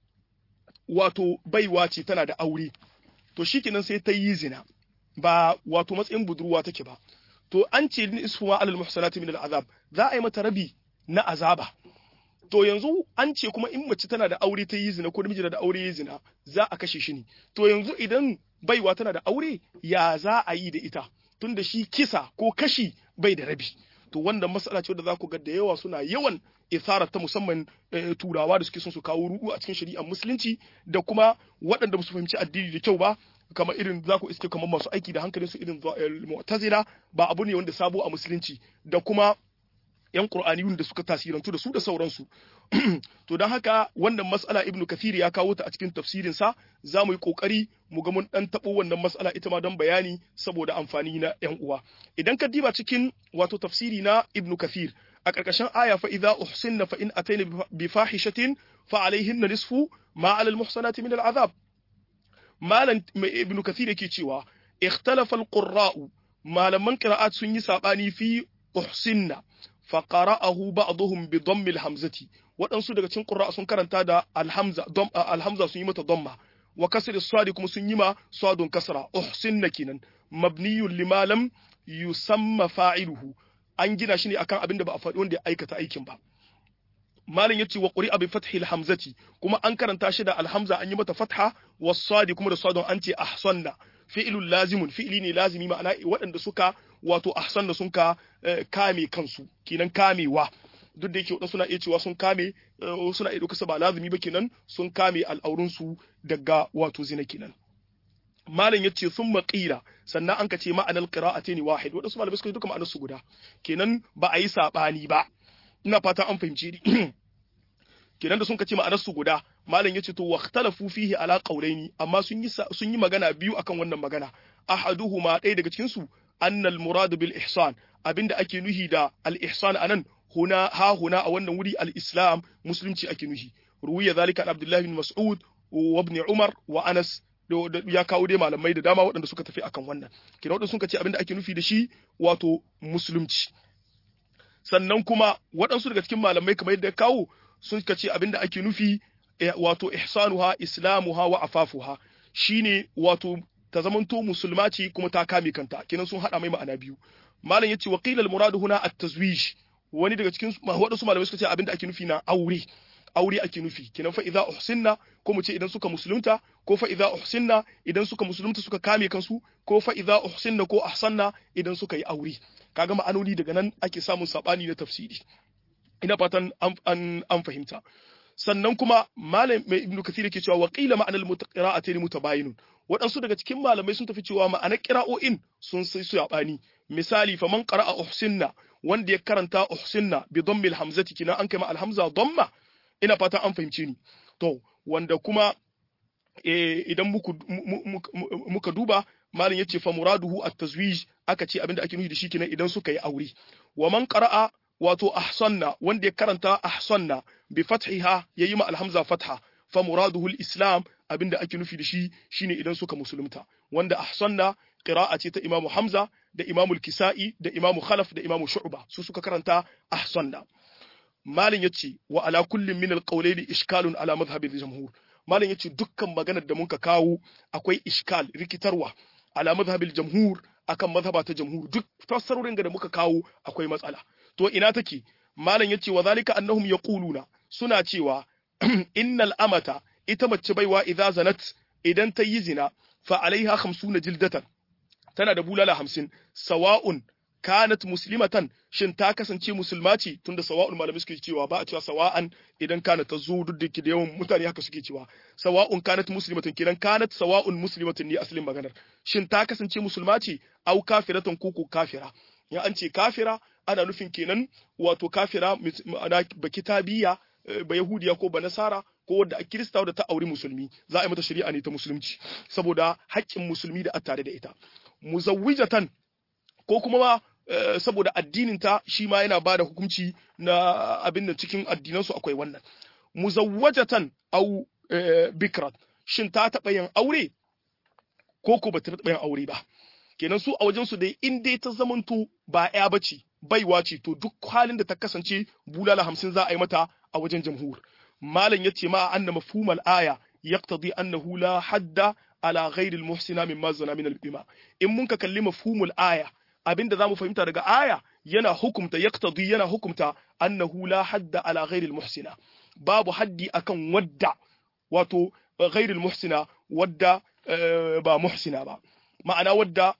wato baiwa ce tana da aure to shikenan sai ta yi zina ba wato matsayin budurwa take ba to an ce isfuwa alal muhsanati min al'azab za a yi mata rabi na azaba to yanzu an ce kuma in mace tana da aure ta yi zina ko namiji da aure ya zina za a kashe shi ne to yanzu idan baiwa tana da aure ya za a yi da ita tunda shi kisa ko kashi bai da rabi to wannan mas'ala ce da za ku ga da yawa suna yawan isarar ta musamman turawa da suke son su kawo ruɗu a cikin shari'ar musulunci da kuma waɗanda ba su fahimci addini da kyau ba kamar irin za ku iske kamar masu aiki da hankalin su irin mu'tazila ba abu ne wanda sabo a musulunci da kuma yan qur'aniyun da suka tasirantu da su da sauransu to don haka wannan mas'ala ibnu kathir ya kawo ta a cikin tafsirin sa za mu yi kokari mu ga mun dan tabo wannan mas'ala ita ma don bayani saboda amfani na yan uwa idan ka diba cikin wato tafsiri na ibnu kathir a ƙarƙashin aya fa idza uhsinna fa in ataina bi fahishatin fa alaihinna nisfu ma ala al-muhsanati min al-azab malan ibnu kathir yake cewa ikhtalafa al-qurra'u malaman qira'at sun yi sabani fi uhsinna fa qara'ahu ba'dhum bi dhamm al-hamzati waɗansu daga cikin qurra sun karanta da al-hamza dom al-hamza sun yi mata dhamma wa kasr as-sadi kuma sun yi ma sadun kasra uhsinna kinan mabniyun lima lam yusamma fa'iluhu an gina shi ne akan abin da ba a faɗi wanda ya aikata aikin ba malin yace wa quri'a bi fathil hamzati kuma an karanta shi da alhamza an yi mata fatha was-sadi kuma da sadun an ce ahsanna fi'lun lazimun fi'li ne lazimi ma'ana waɗanda suka wato ahsanna sun ka kame kansu kenan kamewa duk da yake wadansu suna iya cewa sun kame suna iya ɗauka ba lazimi ba kenan sun kame al'aurunsu daga wato zina kenan malam yace sun maƙira sannan an ka ce ma'anar qira'ati ne wahid wadansu malamai suka yi duka ma'anar su guda kenan ba a yi sabani ba ina fata an fahimce ni kenan da sun ka ce ma'anar su guda malam yace to waqtalafu fihi ala qawlaini amma sun yi sun yi magana biyu akan wannan magana ahaduhuma ɗaya daga cikin su annal murad bil ihsan abinda ake nuhi da al ihsan anan huna ha huna a wannan wuri al islam musulunci ake nuhi ruwiya zalika an abdullahi bin mas'ud wa ibn umar wa anas ya kawo dai malamai da dama waɗanda suka tafi akan wannan kina waɗanda sun ce abinda ake nufi da shi wato musulunci sannan kuma waɗansu daga cikin malamai kamar yadda ya kawo sun ce abinda ake nufi wato ihsanuha islamuha wa afafuha shine wato ta zamanto musulma ce kuma ta kame kanta kenan sun hada mai ma'ana biyu malam yace wa qila al muradu huna at tazwij wani daga cikin waɗansu malamai suka ce abinda ake nufi na aure aure ake nufi kenan fa idza uhsinna ko mu ce idan suka musulunta ko fa idza uhsinna idan suka musulunta suka kame kansu ko fa idza uhsinna ko ahsanna idan suka yi aure kaga ma'anoni daga nan ake samun sabani na tafsiri ina fatan an an fahimta sannan kuma malam mai ibnu kathir yake cewa wa qila ma'anal mutaqira'atayn mutabayinun waɗansu daga cikin malamai sun tafi cewa ma'anar qira'o'in sun sai su yabani misali fa man qara'a uhsinna wanda ya karanta uhsinna bi dhammil hamzati kina an kai ma alhamza dhamma ina fatan an fahimce ni to wanda kuma idan muka duba malam yace fa muraduhu at-tazwij aka ce abinda ake nufi da shi kenan idan suka yi aure wa man qara'a wato ahsanna wanda ya karanta ahsanna bi fathiha yayi ma alhamza fatha fa muraduhu al-islam abinda ake nufi da shi shine idan suka musulunta wanda ahsanna qira'a ce ta imamu hamza da imamu al-kisa'i da imamu khalaf da imamu shu'ba su suka karanta ahsanna malin yace wa ala kullin min al-qawlayni ishkalun ala madhhab al-jumhur malin yace dukkan maganar da muka kawo akwai ishkal rikitarwa ala madhhab al-jumhur akan madhhaba ta jumhur duk fassarorin da muka kawo akwai matsala to ina take malam yace wa zalika annahum yaquluna suna cewa innal amata ita mace baiwa idza zanat idan ta yi zina fa alaiha 50 jildatan tana da bulala 50 sawa'un kanat muslimatan shin ta kasance musulma ce tunda sawa'un malamai suke cewa ba a cewa sawa'an idan kana ta zo duk da da yawan mutane haka suke cewa sawa'un kanat muslimatan kidan kanat sawa'un muslimatan ne asalin maganar shin ta kasance musulma ce au kafiratan ko ko kafira ya an ce kafira ana nufin kenan wato kafira ma'ana ba kitabiya ba yahudiya ko ba nasara ko wadda a kirista wadda ta auri musulmi za a yi mata shari'a ne ta musulunci saboda haƙƙin musulmi da a tare da ita muzawwijatan ko kuma ma saboda addininta shi ma yana ba da hukunci na abin da cikin addinansu akwai wannan muzawwajatan au bikrat shin ta taɓa yin aure ko ko ba ta taɓa yin aure ba kenan su a wajen su dai in dai ta zamanto ba ya bace baiwa ce to duk halin da ta kasance bulala hamsin za a yi mata a wajen jamhur malam yace ma anna mafhumal aya yaqtadi annahu la hadda ala ghairi al-muhsina mimma zana min al-bima in mun ka kalli mafhumul aya abinda zamu fahimta daga aya yana hukumta yaqtadi yana hukumta annahu la hadda ala ghairi al-muhsina babu haddi akan wadda wato ghairi al-muhsina wadda ba muhsina ba ma'ana wadda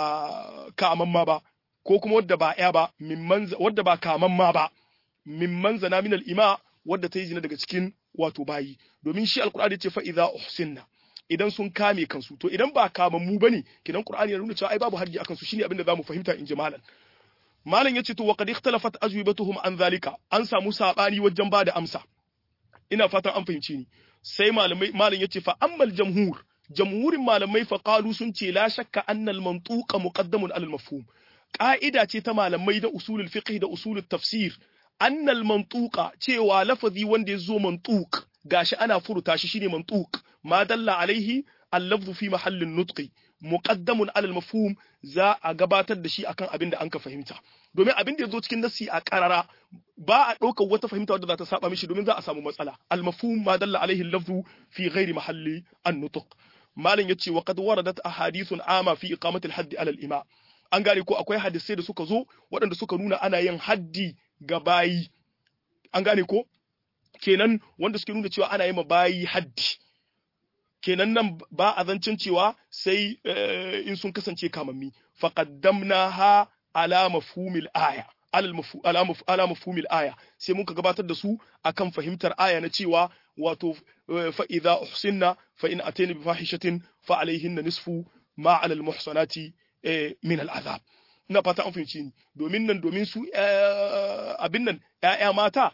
ba kamamma ba ko kuma wadda ba ya ba mimman wadda ba kamamma ba mimman zana min al-ima wadda ta yi zina daga cikin wato bayi domin shi alqur'ani ce fa idza uhsinna idan sun kame kansu to idan ba kamammu bane kidan qur'ani ya nuna cewa ai babu haddi akan su shine abin da zamu fahimta in ji malam malam yace to wa qad ikhtalafat ajwibatuhum an zalika an samu sabani wajen bada amsa ina fatan an fahimci ni sai malamai malam yace fa ammal jamhur jamhurin malamai fa qalu sun ce la shakka anna al mantuqa muqaddamun ala al mafhum ka'ida ce ta malamai da usulul fiqh da usulul tafsir anna al mantuqa cewa lafazi wanda ya zo mantuq gashi ana furuta shi shine mantuq ma dalla alaihi al-lafzu fi mahallin nutqi muqaddamun ala al-mafhum za a gabatar da shi akan abin da an ka fahimta domin abin da yazo cikin nassi a karara ba a ɗaukar wata fahimta wadda za ta saba mishi domin za a samu matsala al-mafhum ma dalla alaihi al-lafzu fi ghairi mahalli an-nutq malam yace wa qad waradat ahadithun ama fi iqamati al-hadd ala al-ima an gane ko akwai hadisai da suka zo waɗanda suka nuna ana yin haddi ga bayi an gane ko kenan wanda suke nuna cewa ana yi ma bayi haddi kenan nan ba a zancin cewa sai in sun kasance kamammi faqaddamnaha ala mafhumil aya ala mafhumil aya sai muka gabatar da su akan fahimtar aya na cewa wato fa idza uhsinna fa in atayna bi fahishatin fa alayhinna nisfu ma ala al muhsanati min al azab ina fata an fahimci ni domin nan domin su abin nan ƴaƴa mata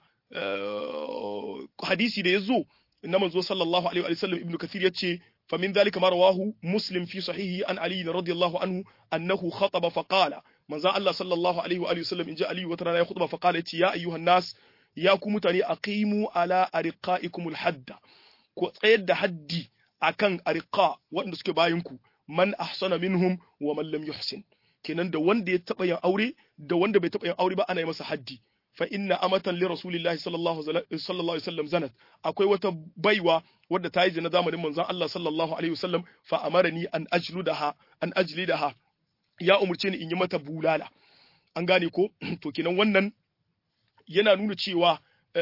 hadisi da ya zo na manzo sallallahu alaihi wa sallam ibnu kathir yace fa min dhalika ma rawahu muslim fi sahihi an ali radiyallahu anhu annahu khataba fa qala manzo Allah sallallahu alaihi wa sallam inja ali wata rana ya khutba fa qala yace ya ayyuhan nas ya ku mutane aqimu ala ariqaikum alhadda ku tsayar da haddi akan ariqa wanda suke bayin ku man ahsana minhum wa man lam yuhsin kenan da wanda ya taba yin aure da wanda bai taba yin aure ba ana yi masa haddi fa inna amatan li rasulillahi sallallahu sallallahu alaihi wasallam zanat akwai wata baiwa wadda ta yi zina zamanin manzon Allah sallallahu alaihi wasallam fa amarani an ajludaha an ajlidaha ya umurce ni in yi mata bulala an gane ko to kenan wannan yana nuna cewa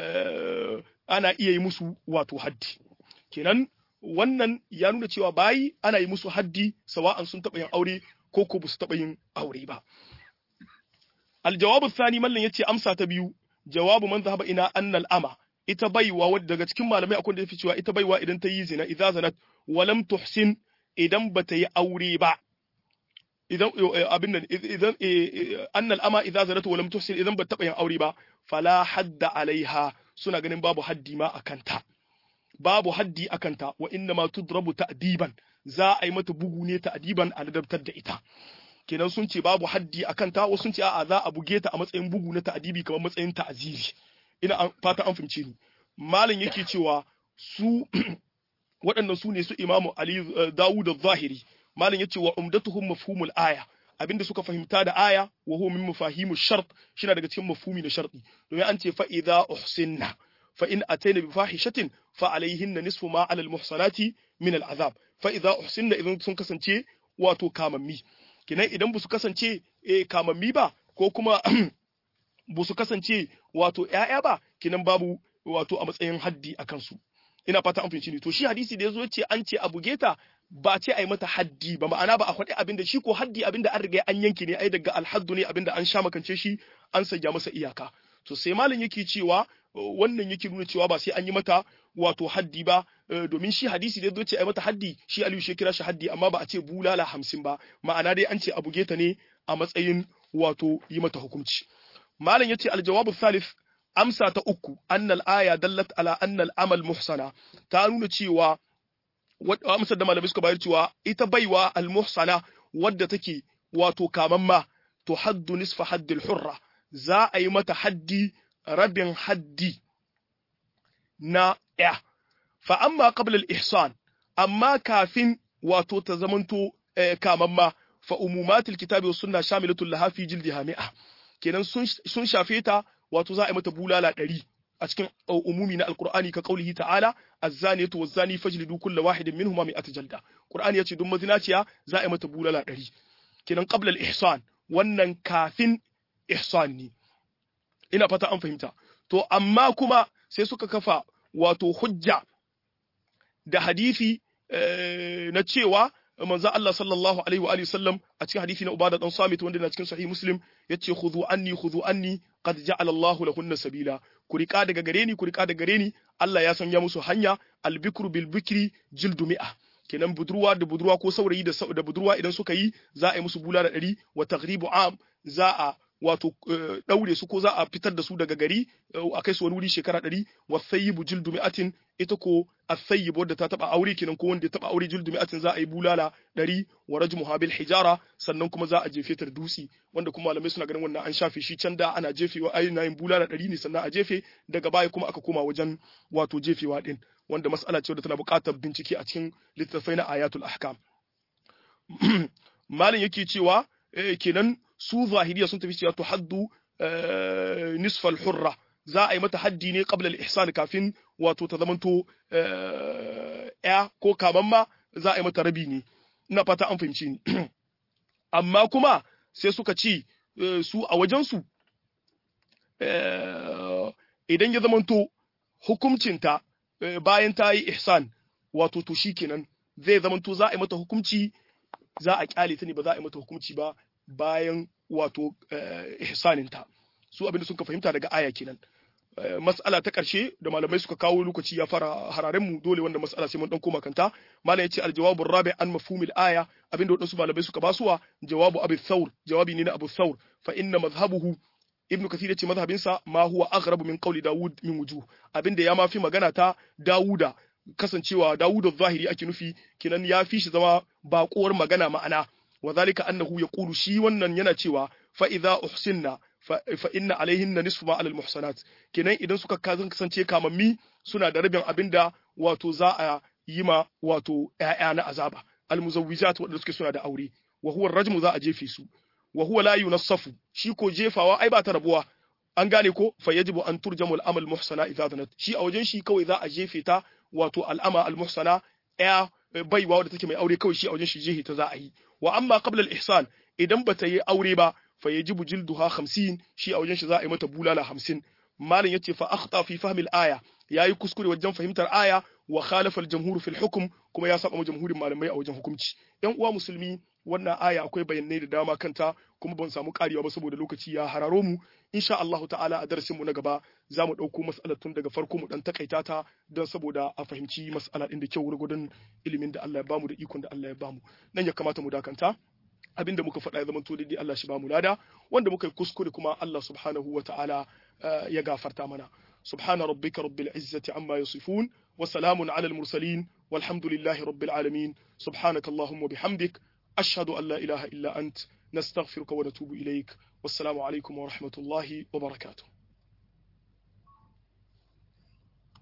ana iya yi musu wato haddi kenan wannan ya nuna cewa bayi ana yi musu haddi sawa'an sun taɓa yin aure ko ko ba su taɓa yin aure ba aljawabu thani mallan yace amsa ta biyu jawabu man zahaba ina annal ama ita baiwa wadda daga cikin malamai akwai da yafi cewa ita baiwa idan ta yi zina idza zanat walam tuhsin idan bata yi aure ba idan abin nan idan annal ama idza zanat walam tuhsin idan bata taba yin aure ba fala hadda alaiha suna ganin babu haddi ma akanta babu haddi akanta wa inna ma tudrabu ta'diban za a yi mata bugu ne ta'diban a ladabtar da ita kenan sun ce babu haddi a kanta wasu sun ce a'a za a buge ta a matsayin bugu na ta'adibi kamar matsayin ta'aziri ina fata an fahimce ni malam yake cewa su waɗannan su ne su imamu ali dawud az-zahiri malam yace wa umdatuhum mafhumul aya abinda suka fahimta da aya wa huwa min mafahimu shart shina daga cikin mafhumi na sharti domin an ce fa idza uhsinna fa in ataina bi fahishatin fa alaihinna nisfu ma alal muhsanati min al-azab fa idza uhsinna idan sun kasance wato kamammi kinan idan ba su kasance e, kamammi ba ko kuma ba su kasance wato ‘ya'ya ba kinan babu wato a matsayin haddi a kansu ina fata an fahimci ne to shi hadisi da ya zo ce an ce a buge ta ba ce a yi mata haddi ba ma'ana ba a faɗi abin da shi ko haddi abin da an riga an yanke ne ai daga alhaddu ne abin da an sha makance shi an sanya masa iyaka to sai malam yake cewa wannan yake nuna cewa ba sai an yi mata wato haddi ba domin shi hadisi da zo ce ai mata haddi shi Aliyu shi kira shi haddi amma ba a ce bulala hamsin ba ma'ana dai an ce a buge ta ne a matsayin wato yi mata hukunci malam yace aljawabu thalith amsa ta uku annal aya dallat ala annal amal muhsana ta nuna cewa amsar da malamai suka bayar cewa ita baiwa al muhsana wadda take wato kamamma to haddu nisfa haddil hurra za a yi mata haddi rabin haddi na ya fa amma qabla al-ihsan amma kafin wato ta zamanto kamamma fa umumatul kitabi was sunna shamilatul laha fi jildiha mi'a kenan sun shafe ta wato za a yi mata bulala ɗari a cikin umumi na alqur'ani ka qaulihi ta'ala az-zaniyatu waz-zani fajlidu kulla wahidin minhuma mi'at jalda qur'ani yace duk mazinaciya za a yi mata bulala ɗari kenan qabla al-ihsan wannan kafin ihsan ne ina fata an fahimta to amma kuma sai suka kafa wato hujja da hadisi na cewa manzo Allah sallallahu alaihi wa alihi sallam a cikin hadisi na Ubada dan Samit wanda na cikin sahih Muslim yace khudhu anni khudhu anni qad ja'ala Allah lahunna sabila ku rika daga gare ni ku rika daga gare ni Allah ya sanya musu hanya albikru bil bikri jildu mi'a kenan budurwa da budurwa ko saurayi da da budurwa idan suka yi za a yi musu bulala ɗari wa taghribu am za a wato daure su ko za a fitar da su daga gari a kai su wani wuri shekara ɗari wa thayyibu jildu mi'atin ita ko athayyib wadda ta taba aure kenan ko wanda ya taba aure jildu mi'atin za a yi bulala ɗari wa rajmuha bil hijara sannan kuma za a jefe ta da dutse wanda kuma malamai suna ganin wannan an shafe shi can da ana jefewa ai na yin bulala ɗari ne sannan a jefe daga baya kuma aka koma wajen wato jefewa din wanda mas'ala ce wadda tana buƙatar bincike a cikin littattafai na ayatul ahkam malam yake cewa kenan su zahiriya sun tafi cewa tuhaddu nisfal hurra za a yi mata haddi ne qabla al-ihsan kafin wato ta zamanto ya ko kaman ma za a yi mata rabi ne ina fata an fahimci ni amma kuma sai suka ce su a wajen su idan ya zamanto hukuncinta bayan ta yi ihsan wato to shikenan zai zamanto za a yi mata hukunci za a kyale ta ne ba za a yi mata hukunci ba bayan wato ihsaninta su abinda suka fahimta daga aya kenan mas'ala ta ƙarshe da malamai suka kawo lokaci ya fara hararen mu dole wanda mas'ala sai mun dan koma kanta malam yace aljawabur rabi an mafhumil aya abinda wadansu malamai suka basuwa jawabu abu thawr jawabi ne na abu thawr fa inna madhhabuhu ibnu kathir yace madhhabinsa ma huwa aghrabu min qawli daud min wujuh abinda ya mafi magana ta dawuda kasancewa dawuda zahiri ake nufi kinan ya fi shi zama baƙuwar magana ma'ana وذلك أنه يقول شي wannan yana cewa fa idza uhsinna fa inna alaihinna nisfu ma alal muhsanat kenan idan suka kasance kamammi suna da rabin abinda wato za a yi ma wato ƴaƴa na azaba al muzawwijat wanda suke suna da aure wa huwa rajmu za a jefe su wa huwa la yunassafu shi ko jefawa ai ba ta rabuwa an gane ko fa yajibu an turjamu al amal muhsana idza zanat shi a wajen shi kawai za a jefe ta wato al ama al muhsana ƴa baiwa wadda take mai aure kawai shi a wajen shi jehi ta za a yi wa amma qabla al-ihsan idan bata yi aure ba fa yajibu jilduha 50 shi a wajen shi za a yi mata bulala 50 malam yace fa akhta fi fahmi al-aya yayi kuskure wajen fahimtar aya wa khalafa al-jamhur fi al-hukm kuma ya saba jamhurin malamai a wajen hukunci yan uwa musulmi wannan aya akwai bayanai da dama kanta kuma ban samu karewa ba saboda lokaci ya hararo mu insha Allah ta'ala a darasin mu na gaba za mu dauko mas'alar tun daga farko mu dan takaita ta don saboda a fahimci mas'ala din da kyau gurgudun ilimin da Allah ya bamu da ikon da Allah ya bamu nan ya kamata mu dakanta abinda muka faɗa ya zama to daidai Allah shi bamu lada wanda muka yi kuskure kuma Allah subhanahu wa ta'ala ya gafarta mana subhana rabbika rabbil izzati amma yasifun wa salamun ala al mursalin walhamdulillahi rabbil alamin subhanaka allahumma bihamdik ashhadu an la ilaha illa ant nastaghfiruka wa natubu ilaik wassalamu alaikum wa rahmatullahi wa barakatuh